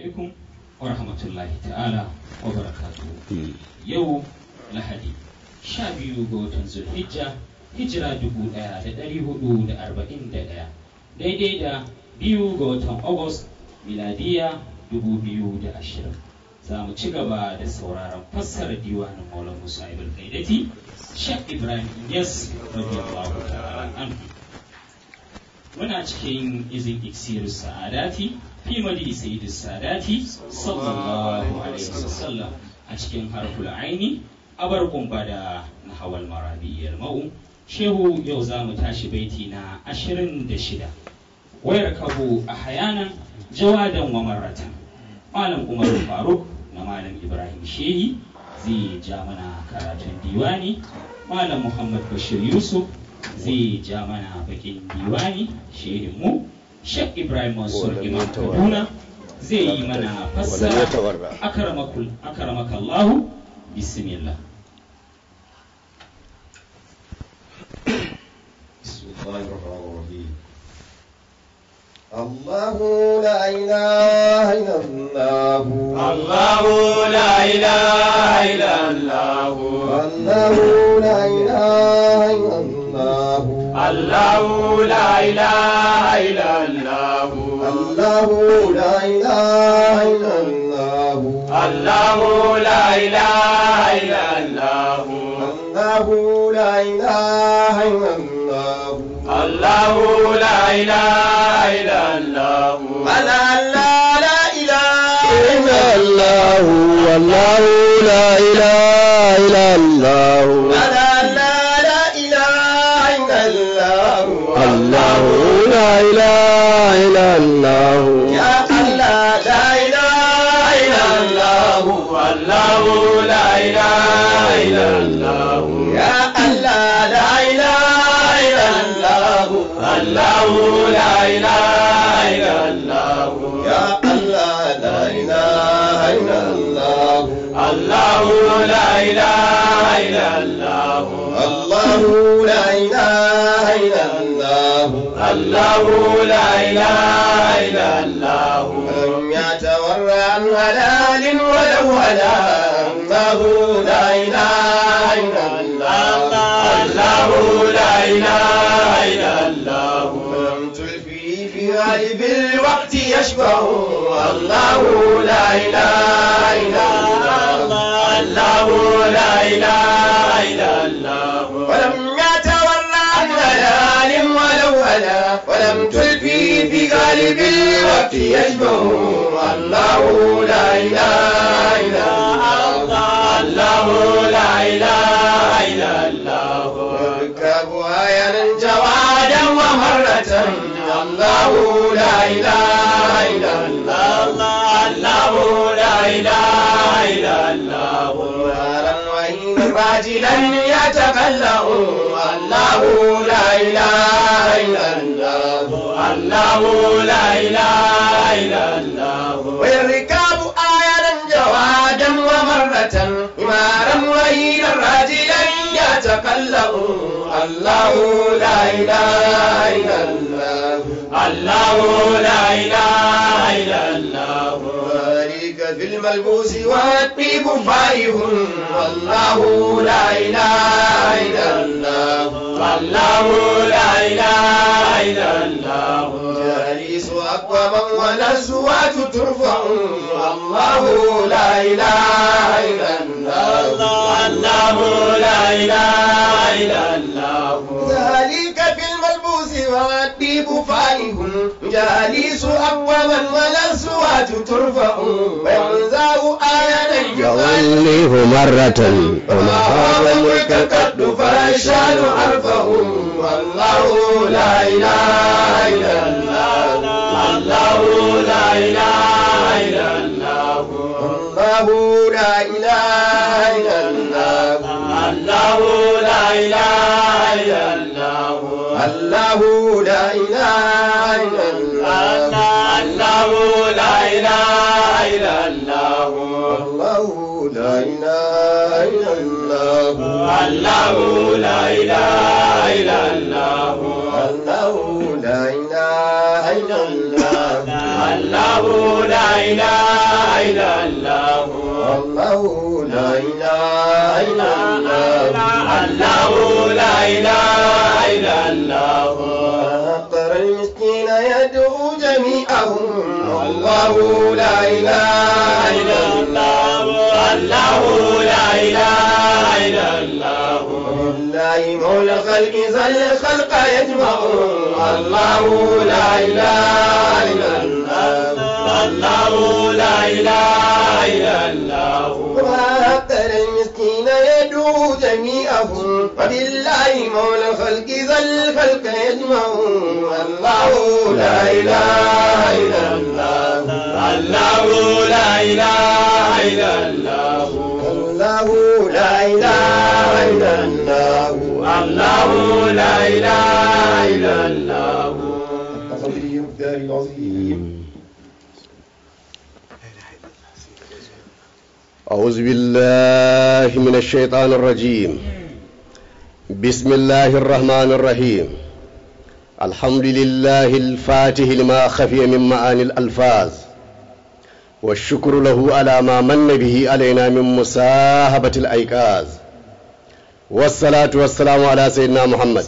alaikum wa rahmatullahi ta'ala wa barakatuhu yau lahadi sha biyu ga watan zulhijja hijira dubu ɗaya da ɗari hudu da arba'in da ɗaya daidai da biyu ga watan agus miladiya dubu biyu da ashirin za mu ci gaba da sauraron fassarar diwanin maulan musa ibn kaidati shek ibrahim yes radiyallahu ta'ala anhu muna cikin izin iksir sa'adati fi madi sayyid sadati sallallahu alaihi wasallam a cikin harful aini abar kumba da nahawal marabiyar ma'u shehu yau za mu tashi baiti na ashirin da shida wayar kabu a hayanan jawadan wa marratan malam umar faruk na malam ibrahim shehi zai ja mana karatun diwani malam muhammad bashir yusuf zai ja mana bakin diwani shehin mu shek ibrahim mansur imam kaduna zai yi mana fassara akaramakallahu bismillah بسم الله الرحمن الرحيم الله لا إله إلا الله الله لا إله إلا الله الله لا إله إلا الله الله لا إله إلا الله الله لا إله إلا الله الله لا إله إلا الله الله لا إله إلا الله الله لا إله إلا الله ألا لا لا إله إلا الله والله لا إله إلا الله ألا لا لا إله إلا الله الله لا إله إلا الله يا الله لا إله إلا الله الله لا إله إلا الله يا الله لا إله إلا الله الله لا إله إلا الله يا الله لا إله إلا الله الله لا إله إلا الله الله لا إله إلا الله الله لا إله إلا الله لم يتورع عن هلال ولو هلا الله لا إله إلا الله الله لا إله إلا الله لم تلفي في غالب الوقت يشبه الله لا إله إلا الله الله لا إله إلا الله ولم يتورع عن هلال ولو هلا ولم تلفي في غالب الوقت يشبه الله لا إله إلا الله الله لا إله إلا الله ركبها يرى جوادا ومرة الله لا إله إلا الله الله لا إله إلا الله نارا وإن راجلا يتقلأ الله لا إله إلا الله الله لا إله إلا الله والركاب آية جوادا ومرة إمارا وإن راجلا يتقلأ الله لا إله إلا الله الله لا إله إلا الله ذلك في الملبوس والطيب فائه الله لا إله إلا الله الله لا إله إلا الله جالس أقوما والأزواج ترفع الله لا إله إلا الله الله لا إله إلا الله ذلك في الملبوس والطيب فائه جالس أقوما والأزواج ترفع وينزع آية يوليه مرة وما هذا الملك قد فرشان عرفه والله لا إله إلا الله الله لا إله إلا الله الله لا إله إلا الله الله لا إله إلا الله الله لا إله إلا الله الله لا إله إلا الله الله لا إله إلا الله الله لا إله إلا الله الله لا إله إلا الله الله لا إله الله لا إله إلا الله الله لا إله إلا الله أقر المسكين يدعو جميعهم الله لا إله إلا الله الله لا إله إلا الله لله مولى الخلق ذا الخلق يجمع الله لا إله إلا الله الله لا إله إلا الله وأقر المسكين يدعو جميعهم وبالله مولى الخلق ذا الخلق يجمع الله لا إله إلا الله الله لا إله إلا الله الله لا إله إلا الله الله لا إله إلا الله التصدي الدار العظيم أعوذ بالله من الشيطان الرجيم بسم الله الرحمن الرحيم الحمد لله الفاتح لما خفي من معاني الألفاظ والشكر له على ما من به علينا من مساهبة الأيقاظ والصلاة والسلام على سيدنا محمد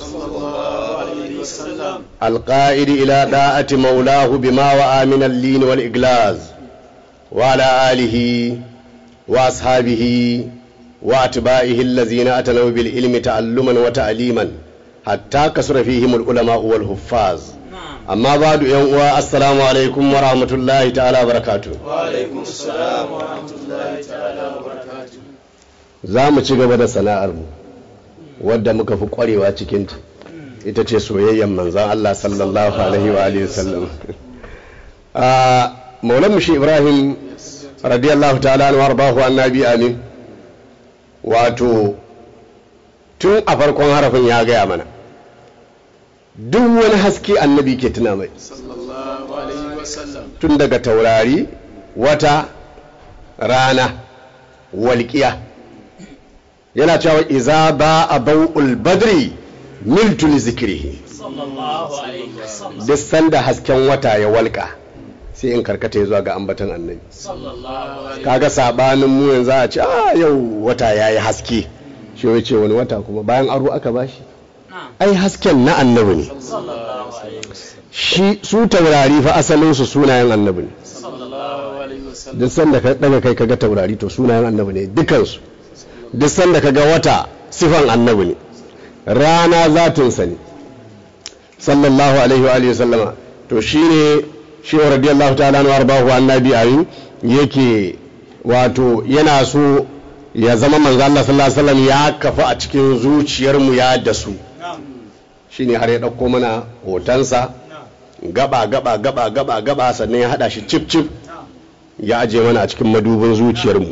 القائد إلى داعة مولاه بما وعى من اللين والإجلاز وعلى آله وأصحابه وأتباعه الذين أتنوا بالعلم تعلما وتعليما حتى كسر فيهم العلماء والحفاظ أما بعد يوم السلام عليكم ورحمة الله تعالى وبركاته وعليكم السلام ورحمة الله تعالى وبركاته za mu ci gaba da sana'armu wadda muka fi kwarewa cikinta ita ce soyayyen manzan Allah sallallahu alaihi wa alihi wasallam a maulan mushi ibrahim radiyallahu ta'ala anhu warbahu annabi amin wato tun a farkon harafin ya gaya mana duk wani haske annabi ke tuna mai sallallahu alaihi wasallam tun daga taurari wata rana walƙiya yana cewa iza ba a bau'ul badri miltu li zikrihi sallallahu alaihi wasallam duk sanda hasken wata ya walƙa sai in karkata ya zuwa ga ambatan annabi sallallahu alaihi kaga sabanin mu yanzu a ce a yau wata yayi haske shi ya ce wani wata kuma bayan aro aka bashi ai hasken na annabi ne sallallahu alaihi wasallam shi su taurari fa asalin su sunayen annabi ne sallallahu alaihi wasallam duk sanda ka daga kai kaga taurari to sunayen annabi ne dukansu duk sanda kaga wata sifan annabi ne rana zatinsa ne sallallahu alaihi wa alihi sallama to shine shi wa radiyallahu ta'ala anhu arbahu annabi ayin yake wato yana so ya zama manzo Allah sallallahu alaihi wasallam ya kafa a cikin zuciyar mu ya dasu shine har ya dauko mana hotonsa gaba gaba gaba gaba gaba sannan ya hada shi cip cip ya aje mana a cikin madubin zuciyarmu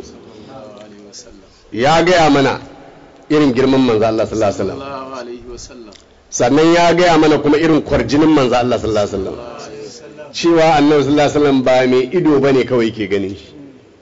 ya gaya mana irin girman manzo Allah sallallahu alaihi wasallam sallallahu alaihi wasallam sannan ya gaya mana kuma irin kwarjinin manzo Allah sallallahu alaihi wasallam cewa annabi sallallahu alaihi wasallam ba mai ido bane kawai ke ganin shi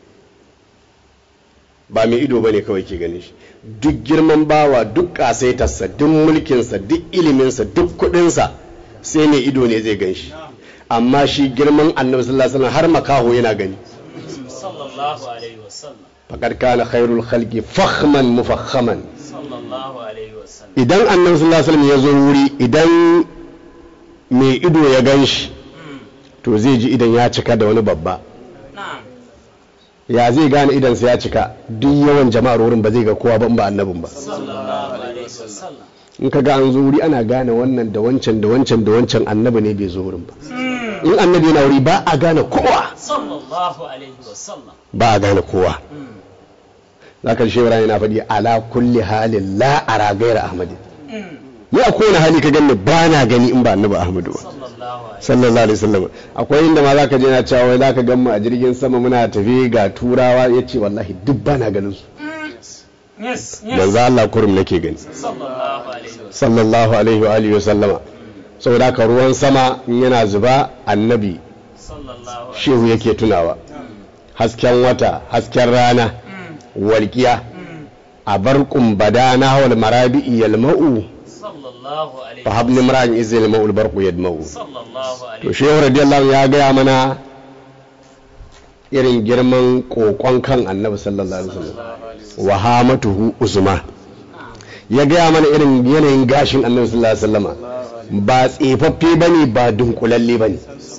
ba mai ido bane kawai ke ganin shi duk girman bawa duk kasaitarsa duk mulkinsa duk iliminsa duk kudinsa sai mai ido ne zai gan shi amma shi girman annabi sallallahu alaihi wasallam har makaho yana gani sallallahu alaihi wasallam faqad kana khairul khalqi fakhman mufakhaman sallallahu alaihi wasallam idan annabi sallallahu alaihi wasallam ya zo wuri idan mai ido ya gan shi to zai ji idan ya cika da wani babba na'am ya zai gane idansa ya cika duk yawan jama'ar wurin ba zai ga kowa ba in ba annabin ba sallallahu alaihi wasallam in ka ga an zo wuri ana gane wannan da wancan da wancan da wancan annabi ne bai zo wurin ba in annabi yana wuri ba a gane kowa sallallahu alaihi wasallam ba a gane kowa za ka shi yana faɗi ala kulli halin la ara gaira ahmadi ni a kowane hali ka gani ba na gani in ba annabi ahmadu ba sallallahu alaihi sallallahu alaihi wasallam akwai inda ma zaka je na cewa wai zaka gan mu a jirgin sama muna tafi ga turawa yace wallahi duk ba na ganin su yes manzo Allah kurum nake gani sallallahu alaihi wasallam sallallahu alaihi wa alihi wasallama saboda haka ruwan sama in yana zuba annabi sallallahu alaihi shehu yake tunawa hasken wata hasken rana walƙiya a barkun bada na hawal marabi'i yalma'u sallallahu alaihi fa habni mar'an iz yalma'u albarqu yadma'u sallallahu to alaihi shehu radiyallahu ya gaya mana irin girman kokon kan annabi sallallahu alaihi wasallam wa hamatuhu uzma ya gaya mana irin yanayin gashin annabi sallallahu alaihi wasallama ba tsefaffe bane ba dunkulalle bane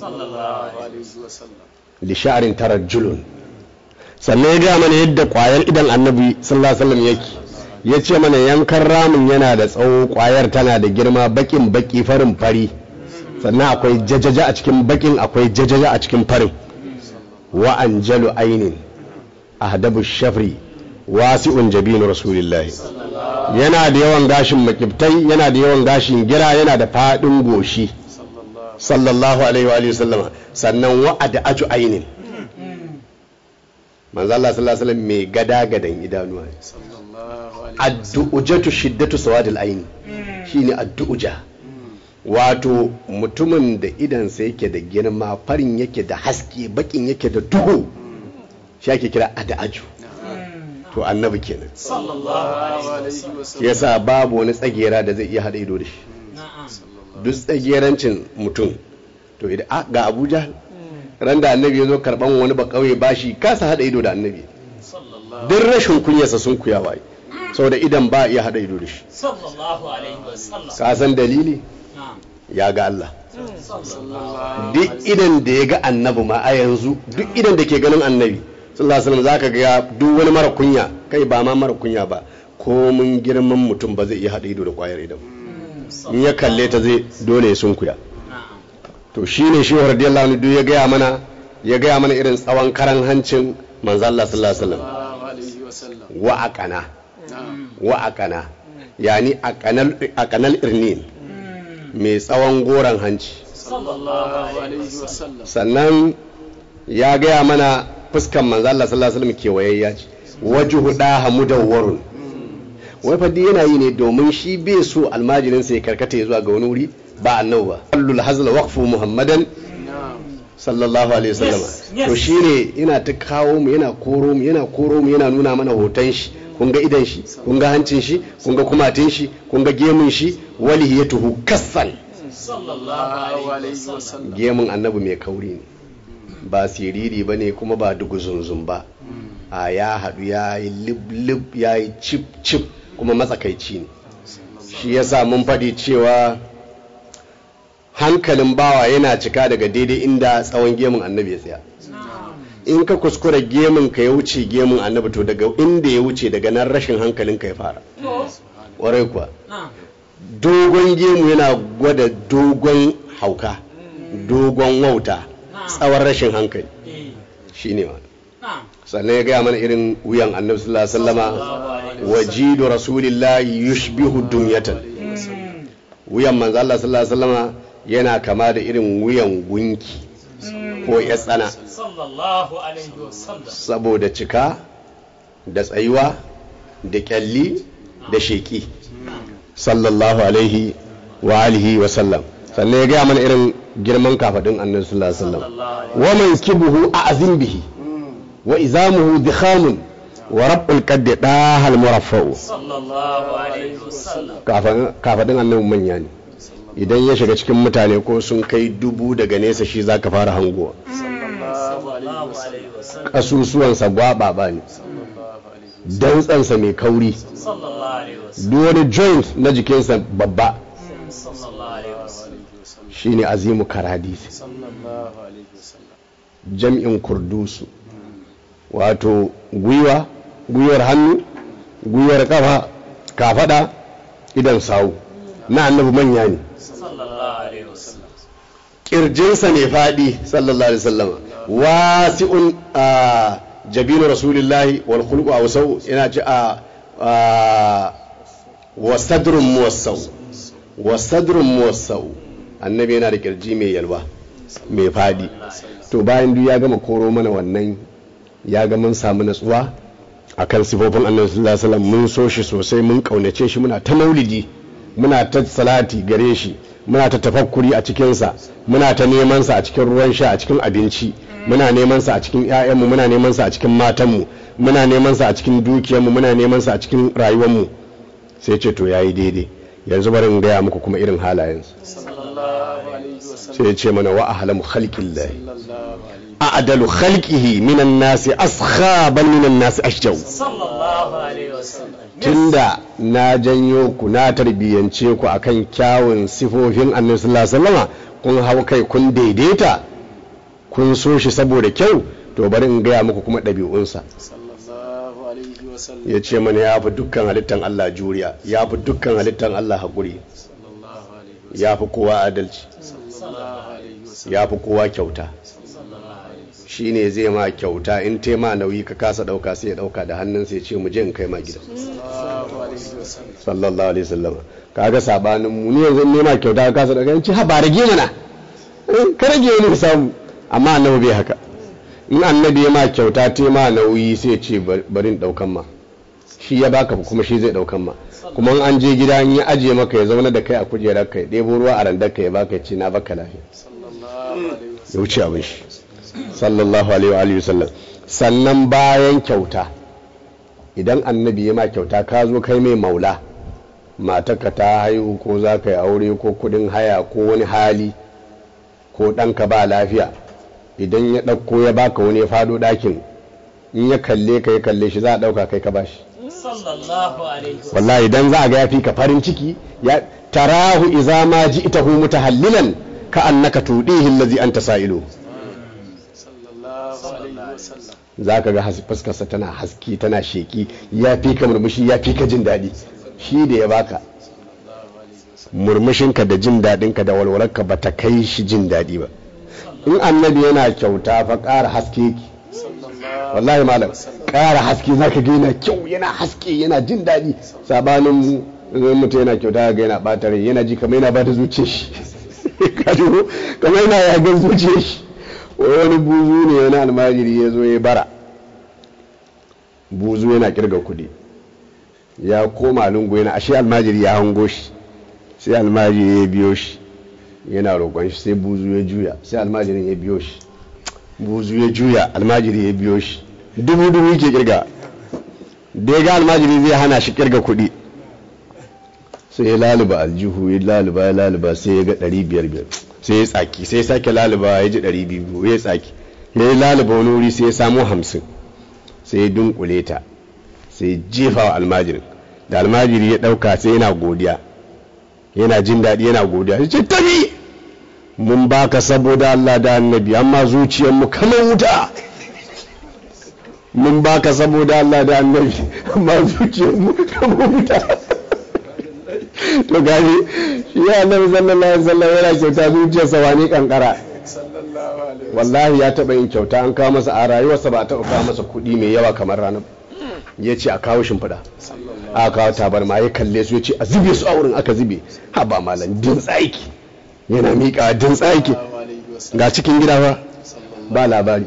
li sha'rin tarajjulun sannan ya gaya mana yadda kwayar idan annabi sallallahu alaihi wasallam yake ya ce mana yankan ramin yana da tsawo kwayar tana da girma bakin baki farin fari sannan akwai jajaja a cikin bakin akwai jajaja a cikin farin wa anjalu ainin ahdabu shafri wasi'un jabinu rasulillahi yana da yawan gashin makibtai yana da yawan gashin gira yana da fadin goshi sallallahu alaihi wa alihi sallama sannan wa ad'atu ainin manzo Allah sallallahu alaihi wasallam mai gada gadan idanuwa addu'ujatu shiddatu sawadil aini shine addu'uja wato mutumin da idansa yake da girma farin yake da haske bakin yake da duhu shi ake kira ada'aju to annabi kenan yasa babu wani tsagera da zai iya hada ido da shi duk tsagerancin mutum to idan ga abuja ran da annabi ya zo karban wani ba kauye bashi kasa hada ido da annabi duk rashin kunyarsa sun kuya waye saboda idan ba iya hada ido da shi ka san dalili ya ga Allah duk idan da ya ga annabi ma a yanzu duk idan da ke ganin annabi sallallahu alaihi wasallam zaka ga duk wani mara kunya kai ba ma mara kunya ba ko mun girman mutum ba zai iya hada ido da kwayar idan in ya kalle ta zai dole ya sunkuya to shine shi radiyallahu anhu duk ya gaya mana ya gaya mana irin tsawon karan hancin manzo Allah sallallahu alaihi wasallam wa aqana wa aqana yani aqanal irnin mai tsawon goron hanci sannan ya gaya mana fuskan manzo Allah sallallahu alaihi wasallam kewayayya ce wajhu daha mudawwarun wai fa yana yi ne domin shi bai so almajirin sai karkata ya zuwa ga wani wuri ba annabi ba allul hazla waqfu muhammadan sallallahu alaihi wasallam to shine yana ta kawo mu yana koro mu yana koro mu yana nuna mana hoton shi kun ga idan shi kun ga hancin shi kun ga kumatin shi kun ga gemun shi walihiyatuhu kassan gemun annabi mai kauri ne ba siriri ba ne kuma ba duguzunzun ba a ya haɗu ya yi lib ya yi cip cip kuma matsakaici ne shi yasa mun faɗi cewa hankalin bawa yana cika daga daidai inda tsawon gemun annabi ya tsaya in ka kuskura gemun ka ya wuce gemun annabi to daga inda ya wuce daga nan rashin hankalin ka ya fara warai kuwa dogon gemu yana gwada dogon hauka dogon wauta tsawon rashin hankali shi ne ma sannan ya gaya mana irin wuyan annabi sallallahu alaihi wasallama wajidu rasulillahi yushbihu dumyatan wuyan manzo Allah sallallahu alaihi wasallama yana kama da irin wuyan gunki ko ya tsana saboda cika da tsayuwa da kyalli da sheki sallallahu alaihi wa alihi wa sallam sannan ya gaya mana irin girman kafadin annabi sallallahu alaihi wasallam wa man kibuhu a'zim bihi wa izamuhu dikhamun wa rabbul qaddi dahal muraffa'u sallallahu alaihi wasallam kafadin annabi manya ne idan ya shiga cikin mutane ko sun kai dubu daga nesa shi zaka fara hangowa sallallahu alaihi wasallam kasusuwansa gwaba ba ne dantsansa mai kauri sallallahu alaihi wasallam duk wani joint na jikinsa babba sallallahu alaihi wasallam shine azimu karadisi jam'in kurdusu wato gwiwa gwiwar hannu gwiwar kafa kafada idan sawu na annabi manya ne sallallahu alaihi wasallam kirjinsa ne fadi sallallahu alaihi wasallam wasi'un a jabinu rasulillahi wal khuluqu awsau ina ci a wa sadrun muwassau wa sadrun muwassau annabi yana da kirji mai yalwa mai fadi to bayan duk ya gama koro mana wannan ya ga mun samu natsuwa akan sifofin annabi sallallahu alaihi wasallam mun so shi sosai mun kaunace shi muna ta maulidi muna ta salati gare shi muna ta tafakkuri a cikinsa muna ta neman sa a cikin ruwan sha a cikin abinci muna neman sa a cikin ƴaƴanmu muna neman sa a cikin matanmu muna neman sa a cikin dukiyarmu muna neman sa a cikin rayuwarmu sai ce to yayi daidai yanzu bari in gaya muku kuma irin halayensa sai ya ce mana wa ahlamu khalqillahi a a'dalu khalqihi minan nasi askha bal minan nasi ashjaw sallallahu alaihi wasallam tunda na janyo ku na tarbiyyance ku akan kyawun sifofin annabi sallallahu alaihi wasallama kun hau kai kun daidaita kun so shi saboda kyau to bari in gaya muku kuma ɗabi'unsa sallallahu alaihi wasallam ya ce mana ya fi dukkan halittan Allah juriya ya fi dukkan halittan Allah haƙuri sallallahu alaihi ya fi kowa adalci sallallahu alaihi wasallam ya fi kowa kyauta sallallahu alaihi wasallam shi ne zai ma kyauta in tema nauyi ka kasa ɗauka sai ya ɗauka da hannun sai ya ce mu je in kai ma gida sallallahu alaihi wasallam sallallahu alaihi wasallam kaga sabanin mu ni yanzu in nema kyauta ka kasa ɗauka in ce ha ba rage mana Eh, ka rage wani samu amma annabi bai haka in annabi ya ma kyauta tema nauyi sai ya ce bari in ɗaukan ma shi ya baka kuma shi zai ɗaukan ma kuma in an je gida in ya ajiye maka ya zauna da kai a kujerar ka ya ɗebo ruwa a randar ka ya baka ya ce na baka lafiya sallallahu alaihi ya wuce abin shi sallallahu alaihi wa alihi wasallam sannan bayan kyauta idan annabi ya ma kyauta ka zo kai mai maula matarka ta haihu ko za ka yi aure ko kudin haya ko wani hali ko ɗanka ba lafiya idan ya ɗauko ya baka wani ya fado ɗakin in ya kalle ka ya kalle shi za a ɗauka kai ka bashi sallallahu alaihi wasallam wallahi idan za a ga ya fi ka farin ciki ya tarahu iza ma ji'tahu mutahallilan ka annaka tudihi allazi anta sa'ilu sallallahu alaihi wasallam za ka ga has- fuskarsa tana haski tana sheki ya fi ka murmushi ya fi ka jin daɗi shi da ya baka murmushinka da jin daɗinka da walwalarka ba ta kai shi jin daɗi ba in annabi yana kyauta fa ƙara haske ki sallallahu wallahi malam ƙara haske za ka ga yana kyau yana haske yana jin daɗi sabanin mu in mutum yana kyauta ga yana ɓata rai yana ji kamar yana bata zuciyar shi Ka ji ko? kamar yana yagan zuciyar shi Wai wani buzu ne wani almajiri ya zo ya bara buzu yana kirga kuɗi ya koma lungu yana ashe almajiri ya hango shi sai almajiri ya biyo shi yana roƙon shi sai buzu ya juya sai almajirin ya biyo shi buzu ya juya almajiri ya biyo shi dubu dubu yake kirga da ya ga almajiri zai hana shi kirga kuɗi sai ya laluba aljihu ya laluba ya laluba sai ya ga ɗari biyar biyar sai ya tsaki sai ya sake laluba ya ji ɗari biyu ya tsaki ya yi laluba wani wuri sai ya samo hamsin sai ya dunkule ta sai ya jefa wa almajirin da almajiri ya ɗauka sai yana godiya yana jin daɗi yana godiya ya ce tabi mun baka saboda Allah da annabi amma zuciyarmu kamar wuta mun baka saboda Allah da annabi amma zuciyarmu kamar wuta to gani shi ya annabi sallallahu alaihi wasallam yana kyauta zuciyarsa wani kankara sallallahu alaihi wallahi ya taɓa yin kyauta an kawo masa a rayuwarsa ba a taɓa kawo masa kuɗi mai yawa kamar ranar ya ce a kawo shimfiɗa aka kawo tabarma ya kalle su ya ce a zube su a wurin aka zube ha ba malam din tsaiki yana miƙa din tsaiki alaihi wasallam ga cikin gida ba sallallahu ba labari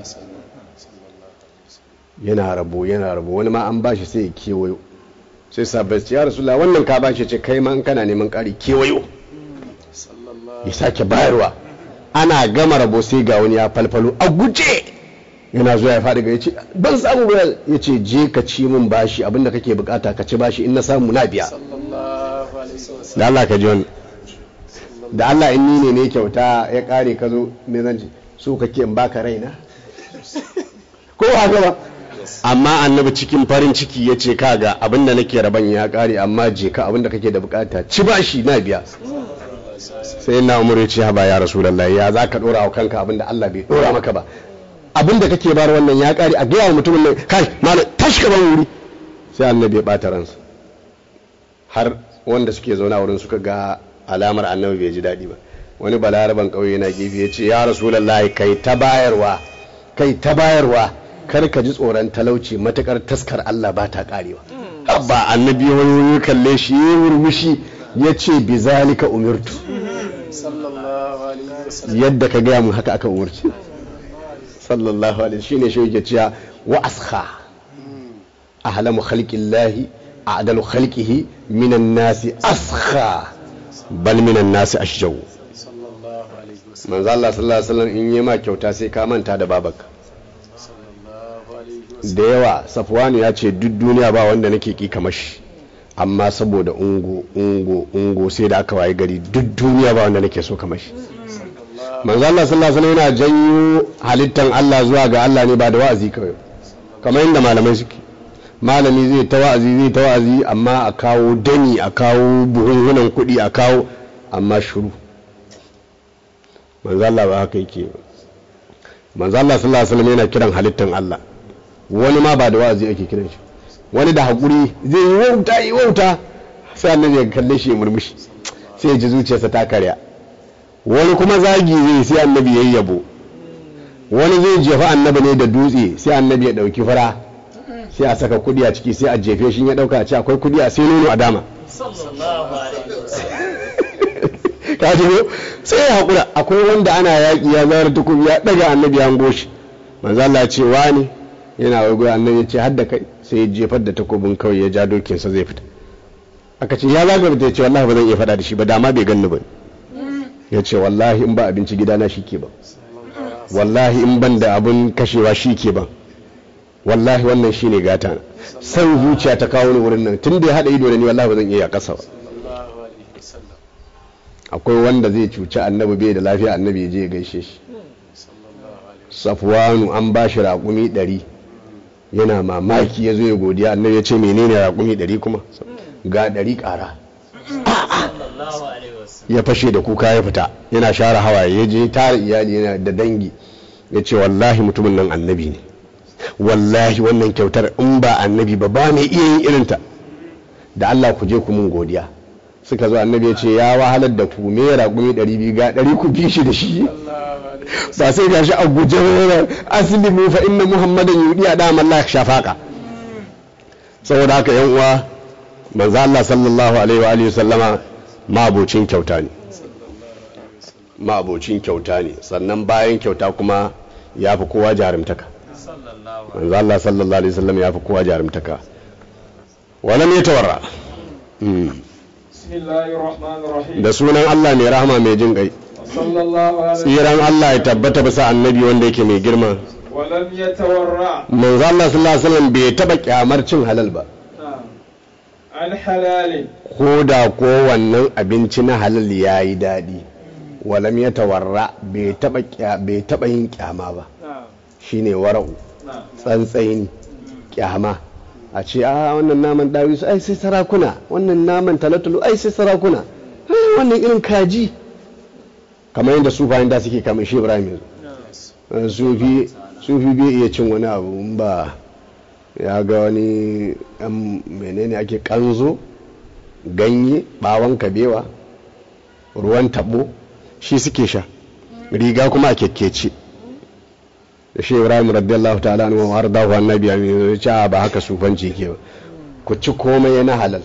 yana rabo yana rabo wani ma an bashi sai ya kewayo sai sabai ya rasula wannan ka bashi ce kai ma in kana neman ƙari kewayo sallallahu ya sake bayarwa ana gama rabo sai ga wani ya falfalo a guje yana zuwa ya faɗi ga ya ce ban samu ba ya ce je ka ci min bashi abinda kake bukata ka ci bashi in na samu na biya sallallahu alaihi wasallam da Allah ka ji wani da Allah in ni ne ne kyauta ya kare ka zo me zan ce so kake in baka raina ko haka ba amma annabi cikin farin ciki ya ce kaga abinda nake raban ya kare amma je ka abinda kake da bukata ci bashi na biya sai na umar ya ce haba ya rasulullahi ya za ka dora wa kanka abinda Allah bai dora maka ba abinda kake bar wannan ya kare a gaya wa mutumin nan kai malam tashi ka ban wuri sai annabi ya bata ransa har wanda suke zaune a wurin suka ga alamar annabi bai ji daɗi ba wani balaraban ƙauye yana gefe ya ce ya rasulullahi kai ta bayarwa kai ta bayarwa kar ka ji tsoron talauci matukar taskar Allah ba ta karewa abba annabi wani kalle shi ya murmushi ya ce bi zalika umirtu sallallahu alaihi wasallam yadda ka gaya mun haka aka umarci sallallahu alaihi shine shi yake cewa wa askha ahlamu khalqillahi a'dalu khalqihi minan nasi askha bal minan nasi ashjaw sallallahu alaihi wasallam manzo Allah sallallahu alaihi wasallam in yi ma kyauta sai ka manta da babanka sallallahu alaihi wasallam da yawa safwanu ya ce duk duniya ba wanda nake ki kamar shi amma saboda ungo ungo ungo sai da aka waye gari duk duniya ba wanda nake so kamar shi manzo Allah sallallahu alaihi wasallam yana janyo halittan Allah zuwa ga Allah ne ba da wa'azi kawai kamar yadda malamai suke malami zai ta wa'azi zai ta wa'azi amma a kawo dani a kawo buhunhunan kuɗi a kawo amma shuru manzo Allah ba haka yake ba manzo Allah sallallahu alaihi wasallam yana kiran halittan Allah wani ma ba da wa'azi ake kiran shi wani da hakuri zai yi wauta yi wauta sai annabi ya kalle shi ya murmushi sai ya ji zuciyarsa ta karya wani kuma zagi zai sai annabi ya yabo wani zai jefa annabi ne da dutse sai annabi ya dauki fara sai a saka kudi a ciki sai a jefe shi ya dauka a ce akwai kudi a sai nono a dama ka ji ko sai ya hakura akwai wanda ana yaki ya zara takobi ya daga annabi ya goshi manzo Allah ya ce wani yana wai annabi ya ce hadda kai sai ya jefar da takobin kawai ya ja dokinsa zai fita aka ce ya zaga ya ce wallahi ba zan iya faɗa da shi ba dama bai ganni ba ya ce wallahi in ba abinci gidana shi ke ba wallahi in ban da abin kashewa shi ke ba wallahi wannan shi ne gata na san zuciya ta kawo ni wurin nan tun da ya haɗa ido da ni wallahi ba zan iya ƙasa ba sallallahu alaihi wasallam akwai wanda zai cuci annabi bai da lafiya annabi ya je ya gaishe shi sallallahu alaihi safwanu an ba shi raƙumi ɗari yana mamaki ya zo ya godiya annabi ya ce menene raƙumi ɗari kuma ga ɗari ƙara ya fashe da kuka ya fita yana share hawaye ya je tara iyali yana da dangi ya ce wallahi mutumin nan annabi ne wallahi wannan kyautar in ba annabi ba ba mai iya yin irinta da Allah ku je ku mun godiya suka zo annabi ya ce ya wahalar da ku me raƙumi ɗari biyu ga ɗari ku bi shi da shi ba sai gashi a guje wani aslimu fa inna muhammadan yudi a dama Allah shafaka saboda haka yan uwa manzo Allah sallallahu alaihi wa alihi sallama mabocin kyauta ne mabocin kyauta ne sannan bayan kyauta kuma ya fi kowa jarumtaka manzo Allah sallallahu alaihi wasallam ya fi kowa jarumtaka walam yatawarra Mm. بسم الله الرحمن الرحيم da sunan Allah mai rahama mai jin kai صلى الله عليه tsiran Allah ya tabbata bisa annabi wanda yake mai girma ولم يتورع manzo Allah sallallahu alaihi wasallam bai taba kyamar cin halal ba نعم عن حلال ko da ko wannan abinci na halal yayi daɗi walam ya tawarra bai taba kya- bai taba yin kyama ba نعم shine wara'u نعم tsantsayin kyama a ce a wannan naman dawisu ai sai sarakuna wannan naman talatulu ai sai sarakuna ai, wannan irin kaji kamar yadda su bayan da suke kamar shi ibrahim yanzu Eh, sufi sufi bai iya cin wani abu in ba ya ga wani yan menene ake kanzo ganye bawon kabewa ruwan tabo shi suke sha riga kuma a kyakkece da shi ibrahim radiyallahu ta'ala anhu har da wa annabi amin ya ce a, ba haka sufanci ke ba ku ci komai na halal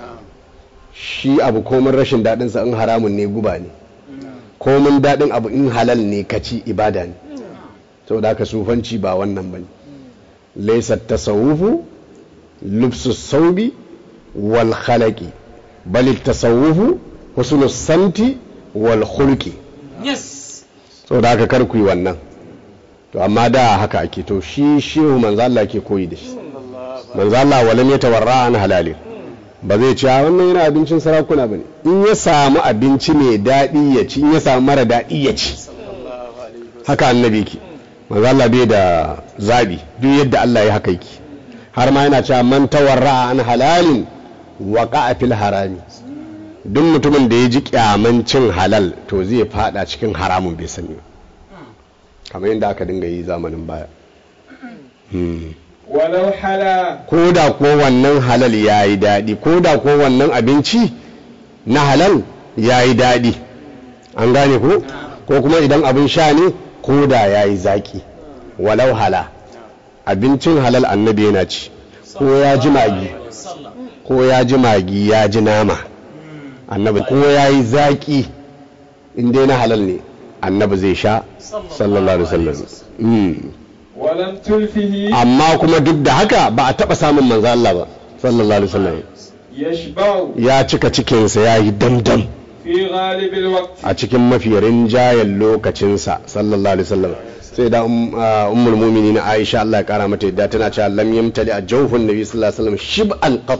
shi abu komin rashin daɗin sa in haramun ne guba ne komin daɗin abu in halal ne ka ci ibada ne saboda haka sufanci ba wannan bane laysa tasawufu lubsu saubi wal khalaqi bal tasawufu husnus samti wal khulqi yes saboda haka kar ku yi wannan to amma da haka ake to shi shehu manzo Allah ke koyi da shi manzo Allah walam ya tawarra an halali ba zai ci a wannan yana abincin sarakuna bane in ya samu abinci mai daɗi ya ci in ya samu mara daɗi ya ci haka annabi ki manzo Allah bai da zabi duk yadda Allah ya haka yake har ma yana cewa man tawarra an halalin waqa'a fil harami duk mutumin da ya ji kyaman cin halal to zai fada cikin haramun bai sani ba kamar yadda aka dinga yi zamanin baya Hmm. ولو حلا ko da ko wannan halal ya yi daɗi ko da ko wannan abinci na halal ya yi daɗi an gane ko ko kuma idan abin sha ne ko da ya yi zaƙi walau hala abincin halal annabi yana ci ko ya ji magi ko ya ji magi ya ji nama annabi ko ya yi zaƙi inda na halal ne annabi zai sha sallallahu alaihi wasallam Mm. ولم تلفه amma kuma duk da haka ba a taba samun manzo Allah ba sallallahu alaihi wasallam يشبع ya cika cikinsa ya yi damdam في غالب الوقت a cikin mafi rinjayen lokacinsa sallallahu alaihi wasallam sai da um- ah, ummul mu'minin Aisha Allah ya kara mata yadda tana cewa lam yamtali a jawfun nabi sallallahu alaihi wasallam shib'an qat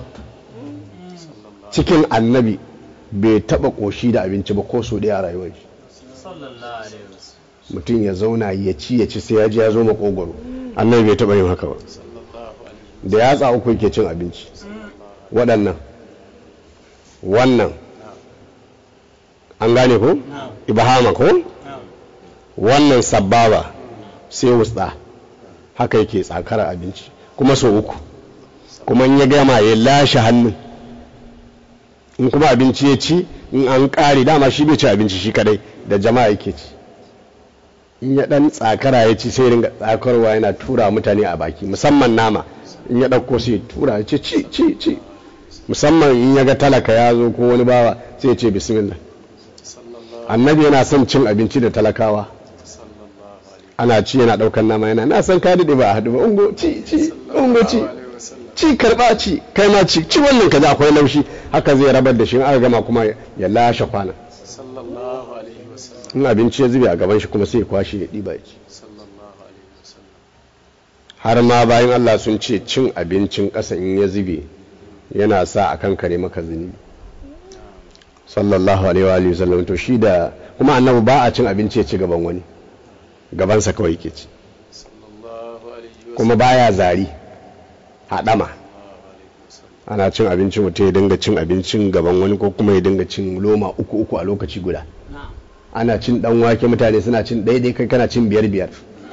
cikin annabi bai taba koshi da abinci ba ko so daya a rayuwar shi mutum ya zauna ya ci ya ci sai ya ji ya zo makogwaro annabi bai taɓa yin haka ba da yatsa uku yake cin abinci waɗannan wannan an gane ko ibahama ko wannan sababa sai wutsa haka yake tsakara abinci kuma sau uku kuma in ya gama ya lashe hannun in kuma abinci ya ci in an ƙare dama shi bai ci abinci shi kadai da jama'a yake ci in ya dan tsakara ya ci sai ringa tsakarwa yana tura mutane a baki musamman nama in ya ɗauko sai tura ya ce ci ci ci musamman in ya ga talaka ya zo ko wani bawa sai ya ce bismillah annabi yana son cin abinci da talakawa ana ci yana ɗaukan nama yana na san ka daɗe ba a haɗu ba ungo ci ci ungo ci ci karɓa ci kai ma ci ci wannan kaza akwai laushi haka zai rabar da shi in aka gama kuma ya lashe kwana sallallahu alaihi wasallam in abinci ya zube a gaban shi kuma sai ya kwashe ya ɗiba ya ci sallallahu alaihi wasallam har ma bayan Allah sun ce cin abincin ƙasa in ya zube yana sa a kan kare maka zunubi sallallahu alaihi wa alihi wasallam to shi da kuma annabi ba a cin abinci ya ci gaban wani gabansa kawai yake ci sallallahu alaihi wasallam kuma baya zari haɗama ana cin abinci mutum ya dinga cin abincin gaban wani ko kuma ya dinga cin loma uku uku a lokaci guda ana cin dan wake mutane suna cin daidai kai kana cin biyar biyar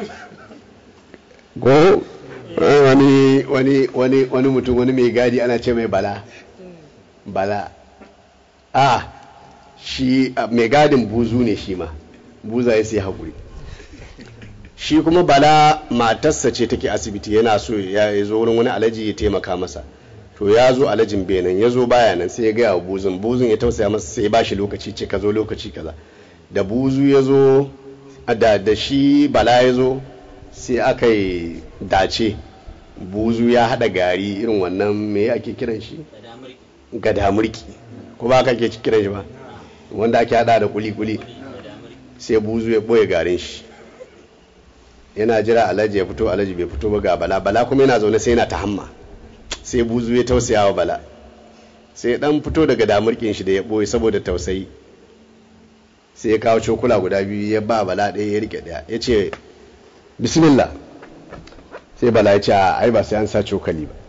ko eh, wani wani wani wani mutum wani mai gadi ana ce mai bala bala a shi a, mai gadin buzu ne shi ma buza ya sai haƙuri shi kuma bala matarsa ce take asibiti yana so ya zo wurin wani alaji ya taimaka masa to ya zo alajin benin ya zo baya nan sai ya gaya wa buzun buzun ya tausaya masa sai ya ba shi lokaci ce ka zo lokaci kaza da buzu ya zo da, da shi bala ya zo sai aka yi dace buzu ya hada gari irin wannan me ake kiran shi gadamurki ko ba ka ke kiran shi ba wanda ake hada da kuli-kuli sai buzu ya boye garin shi yana jira alhaji ya fito alhaji bai fito ba ga bala bala kuma yana zaune sai yana ta hamma sai buzu ya tausaya wa bala sai dan fito daga damurkin shi da ya boye saboda tausayi sai ya kawo cokula guda biyu ya ba bala ɗaya ya rike ɗaya ya ce bismillah sai bala ya ce a ai ba sai an sa cokali ba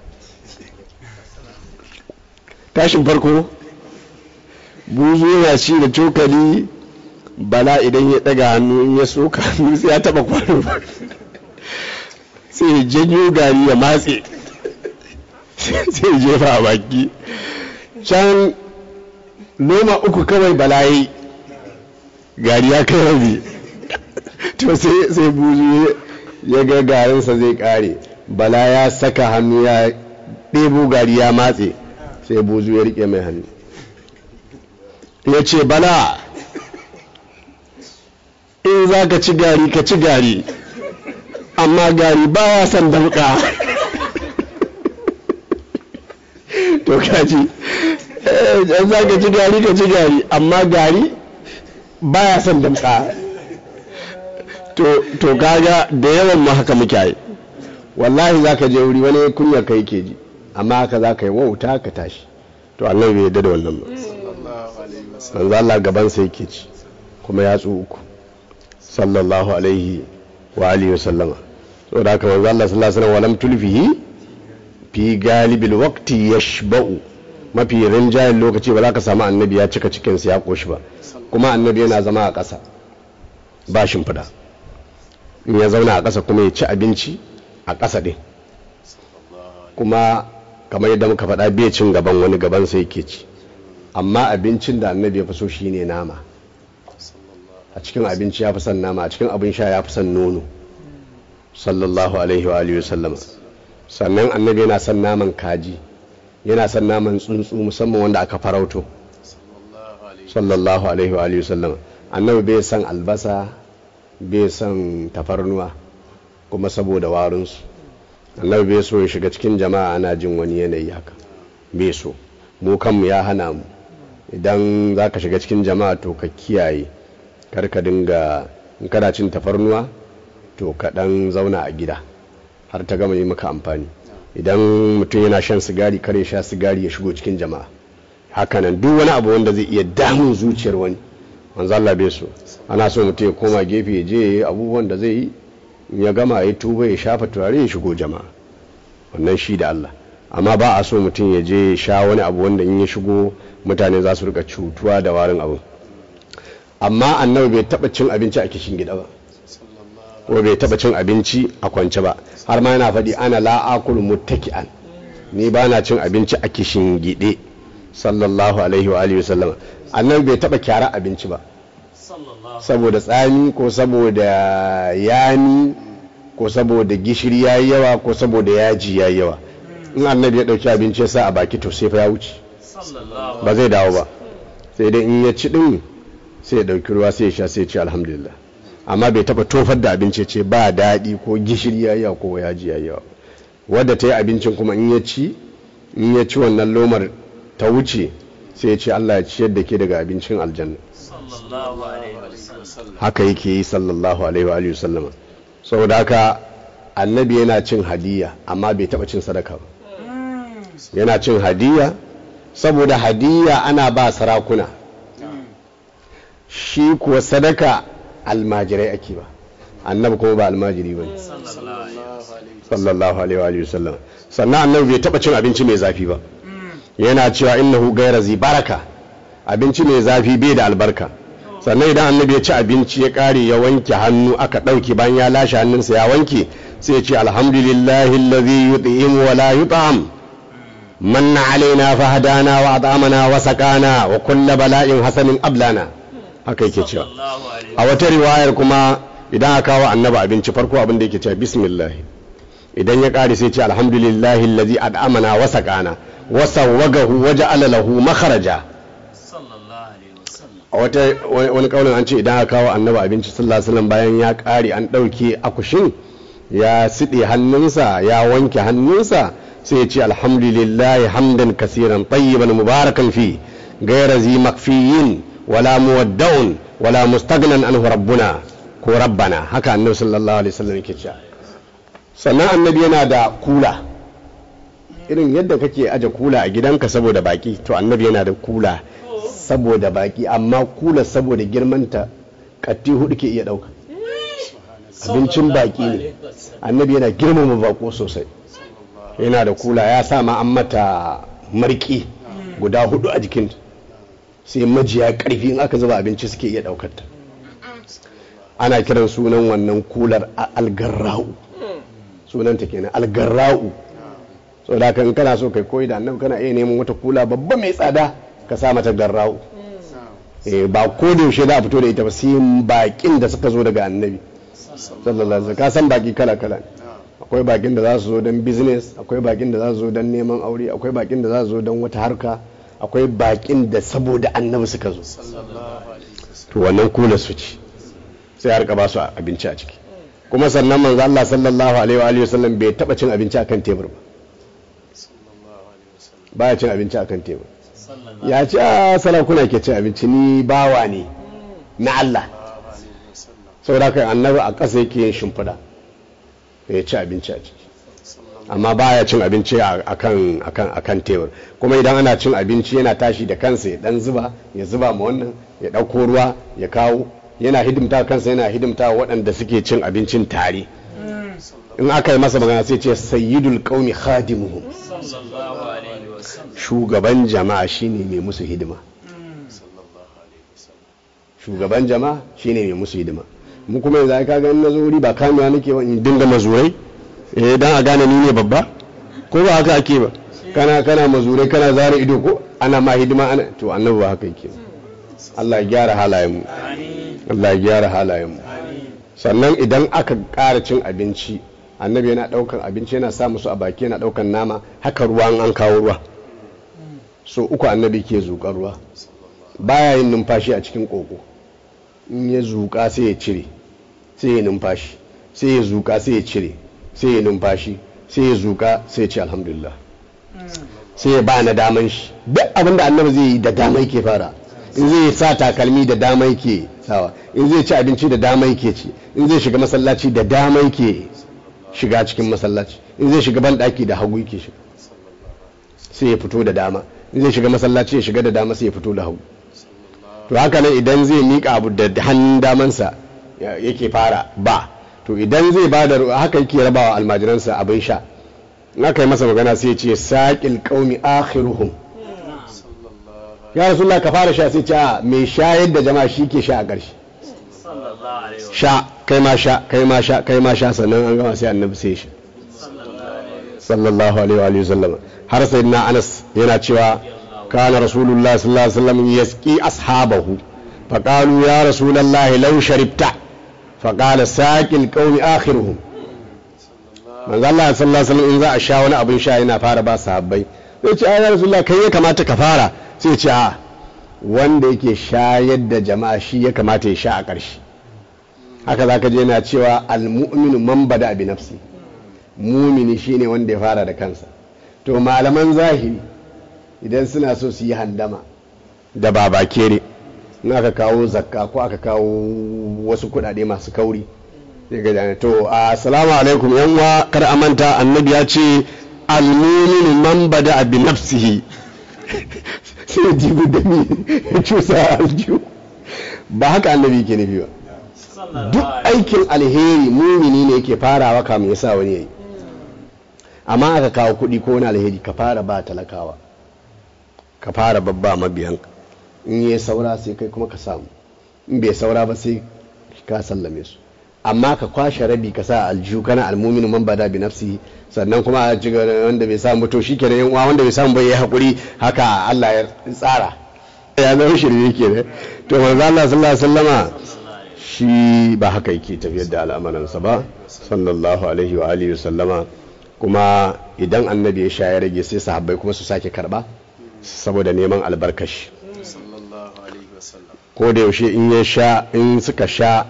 tashin farko buzu yana ci da cokali bala idan ya daga hannu in ya soka hannu sai ya taba kwano sai ya janyo gari ya matse sai ya jefa a baki can noma uku kawai bala yi gari ya kai rabi to sai sai buzu ya ga garinsa zai kare bala ya saka hannu ya ɗebo gari ya matse sai buzu ya rike mai hannu ya ce bala in za ka ci gari ka ci gari amma gari ba ya son damka to kaji in za ka ci gari ka ci gari amma gari ba ya son damka to kaga da yawan ma haka muke yi wallahi za ka je wuri wani kunya ka yake ji amma haka za ka yi wauta ka tashi to annabi bai yadda da wannan ba sallallahu alaihi wasallam manzo Allah gaban sa yake ci kuma ya tsu uku sallallahu alaihi wa alihi wa sallama saboda haka manzo Allah sallallahu alaihi wasallam walam tulfihi fi galibil waqti yashba'u mafi rinjayen lokaci ba za ka samu annabi ya cika cikin sa ya koshi ba kuma annabi yana zama a ƙasa ba shimfiɗa in ya zauna a ƙasa kuma ya ci abinci a ƙasa ɗin kuma kamar yadda muka faɗa bai cin gaban wani gaban sai yake ci amma abincin da annabi ya fi so shine nama a cikin abinci ya fi son nama a cikin abin sha ya fi son nono sallallahu alaihi wa alihi wasallama sannan annabi yana son naman kaji yana son naman tsuntsu musamman wanda aka farauto sallallahu alaihi sallallahu alaihi wa alihi wasallama annabi bai son albasa bai son tafarnuwa kuma saboda warinsu annabi bai so ya shiga cikin jama'a ana jin wani yanayi haka bai so mu kanmu ya hana mu idan za ka shiga cikin jama'a to ka kiyaye kar ka dinga in kana cin tafarnuwa to ka dan zauna a gida har ta gama yi maka amfani idan mutum yana shan sigari kar ya sha sigari ya shigo cikin jama'a hakanan duk wani abu wanda zai iya damun zuciyar wani manzo Allah bai so ana so mutum ya koma gefe ya je ya yi abubuwan da zai yi in ya gama ya tuba ya shafa turare ya shigo jama'a wannan shi da Allah amma ba a so mutum ya je ya sha wani abu wanda in ya shigo mutane za su rika cutuwa da warin abu amma annabi bai taba cin abinci a kishin gida ba ko bai taba cin abinci a kwance ba har ma yana faɗi ana la'akul muttaki'an ni ba na cin abinci a kishin gide sallallahu alaihi wa alihi wasallam annabi bai taba kyara abinci ba saboda tsami ko saboda yami ko saboda gishiri yayi yawa ko saboda yaji yayi yawa in annabi ya dauki abinci ya sa a baki to sai fa ya wuce ba zai dawo ba sai dai in ya ci din sai ya dauki ruwa sai ya sha sai ya ce alhamdulillah amma bai taba tofar da abinci ce ba daɗi ko gishiri ya yawa ko yaji ya yawa wadda ta yi abincin kuma in ya ci in ya ci wannan lomar ta wuce sai ya ce Allah ya ciyar da ke daga abincin aljanna haka yake yi sallallahu alaihi wa alihi wasallama saboda haka annabi yana cin hadiya amma bai taba cin sadaka ba yana cin hadiya saboda hadiya ana ba sarakuna shi kuwa sadaka almajirai ake ba annabi kuma ba almajiri ba ne sallallahu alaihi wa sallam sannan annabi bai taba cin abinci mai zafi ba yana cewa innahu gaira zi baraka abinci mai zafi bai da albarka sannan idan annabi ya ci abinci ya kare ya wanke hannu aka ɗauke bayan ya lashe hannunsa ya wanke sai ya ce alhamdulillahi allazi yut'imu wa la yut'am manna alaina fa hadana wa at'amana wa sakana wa kullu bala'in hasanin ablana haka yake cewa a wata riwayar kuma idan aka kawo annabi abinci farko abin da yake cewa bismillah idan ya kare sai ce alhamdulillahi allazi at'amana wa sakana wa sawwagahu wa ja'ala lahu makharaja a wata wani kaunin an ce idan aka kawo annabi abinci sallallahu alaihi wasallam bayan ya kare an dauke akushin ya siɗe hannunsa ya wanke hannunsa sai ya ce alhamdulillahi hamdan kasiran tayyiban mubarakan fi gaira zi makfiyin wala muwaddaun wala mustagnan anhu rabbuna ko rabbana haka annabi sallallahu alaihi wasallam yake cewa sannan annabi yana da kula irin yadda kake aje kula a gidanka saboda baki to annabi yana da kula saboda baki amma kula saboda girmanta katti hudu ke iya dauka abincin baki ne annabi yana girmama bako sosai yana da kula ya sa ma an mata marki guda hudu a jikin sai majiya karfi in aka zuba abinci suke iya daukar ta ana kiran sunan wannan kular algarra'u sunanta kenan algarra'u so da kan kana so kai koyi da annabi kana iya neman wata kula babba mai tsada ka sa mata garra'u eh ba ko da yaushe za a fito da ita ba sai bakin da suka zo daga annabi sallallahu alaihi wasallam ka san baki kala kala akwai bakin da za su zo don business akwai bakin da za su zo don neman aure akwai bakin da za su zo don wata harka akwai bakin da saboda annabi suka zo to wannan kula su ci sai harka ba su abinci a ciki kuma sannan manzo Allah sallallahu alaihi wa alihi wasallam bai taba cin abinci akan tebur ba baya cin abinci akan tebur ya ce a sarakuna ke cin abinci ni bawa ne na Allah saboda kai annabi a ƙasa yake yin shimfiɗa ya ci abinci a ciki amma baya cin abinci akan akan akan tebur kuma idan ana cin abinci yana tashi da kansa ya dan zuba ya zuba ma wannan ya ɗauko ruwa ya kawo yana hidimta kansa yana hidimta waɗanda suke cin abincin tare in aka yi masa magana sai ce sayyidul qaumi khadimuhum shugaban jama'a shine mai musu hidima shugaban jama'a shine mai musu hidima mu kuma yanzu ka ga na zo wuri ba kamewa nake ba in dinga mazurai eh dan a gane ni ne babba ko ba haka ake ba kana kana mazurai kana zara ido ko ana ma hidima ana to annabi ba haka yake Allah ya gyara halayen mu Allah ya gyara halayen mu sannan idan aka ƙara cin abinci annabi yana ɗaukan abinci yana sa musu a baki yana ɗaukan nama haka ruwa an kawo ruwa so uku annabi ke zuƙar ruwa baya yin numfashi a cikin ƙoƙo in ya zuƙa sai ya cire sai ya numfashi sai ya zuƙa sai ya cire sai ya numfashi sai ya zuƙa sai ya ce alhamdulillah sai ya ba na daman shi duk abin da annabi zai yi da dama yake fara in zai sa takalmi da dama yake sawa in zai ci abinci da dama yake ci in zai shiga masallaci da dama yake shiga cikin masallaci in zai shiga ban daki da hagu yake shiga sai ya fito da dama in zai shiga masallaci ya shiga da dama sai ya fito da hagu to haka nan idan zai miƙa abu da hannun damansa ya- yake fara ba to idan zai ba da haka yake rabawa almajiransa abin sha in aka yi masa magana sai ya ce saƙil ƙaumi akhiruhum ya rasulullah ka fara sha sai ce a mai shayar da jama'a shi ke sha a ƙarshe sha kai ma sha kai ma sha kai ma sha sannan an gama sai annabi sai ya sha sallallahu alaihi wa alihi wasallam har sayyidina Anas yana cewa kana rasulullahi sallallahu alaihi wasallam yasqi ashabahu faqalu ya rasulullahi law sharibta faqala saqil qaumi akhiruhum manzo Allah sallallahu alaihi wasallam in za a sha wani abin sha yana fara ba sahabbai sai ce ya rasulullahi kai ya kamata ka fara sai ce a wanda yake shayar da jama'a shi ya kamata ya sha a ƙarshe haka zaka je yana cewa al-mu'minu man bada bi nafsi mumini shine wanda ya fara da kansa to malaman zahiri idan suna so su yi handama da baba kere in aka kawo zakka ko aka kawo wasu kudade masu kauri sai ga jana to assalamu alaikum yan uwa kar a manta annabi ya ce almuminu man bada bi nafsihi sai ya jibu da ni ya cusa aljihu ba haka annabi ke nufi ba duk aikin alheri mumini ne yake farawa kamun ya sa wani yayi amma aka kawo kuɗi ko wani alheri ka fara ba talakawa ka fara babba mabiyan in yi saura sai kai kuma ka samu in bai saura ba sai ka sallame su amma ka kwashe rabi ka sa aljihu kana almuminu man bada bi nafsi sannan kuma a ci gaba wanda bai samu to shi kenan yan uwa wanda bai samu bai yi hakuri haka Allah ya tsara ya zama shirye kenan to manzo Allah sallallahu alaihi wasallama shi ba haka yake tafiyar da al'amuransa ba sallallahu alaihi wa alihi sallama kuma idan annabi ya sha ya rage sai sahabbai kuma su sake karba saboda neman albarkashi sallallahu alaihi wasallam ko da yaushe in ya sha in suka sha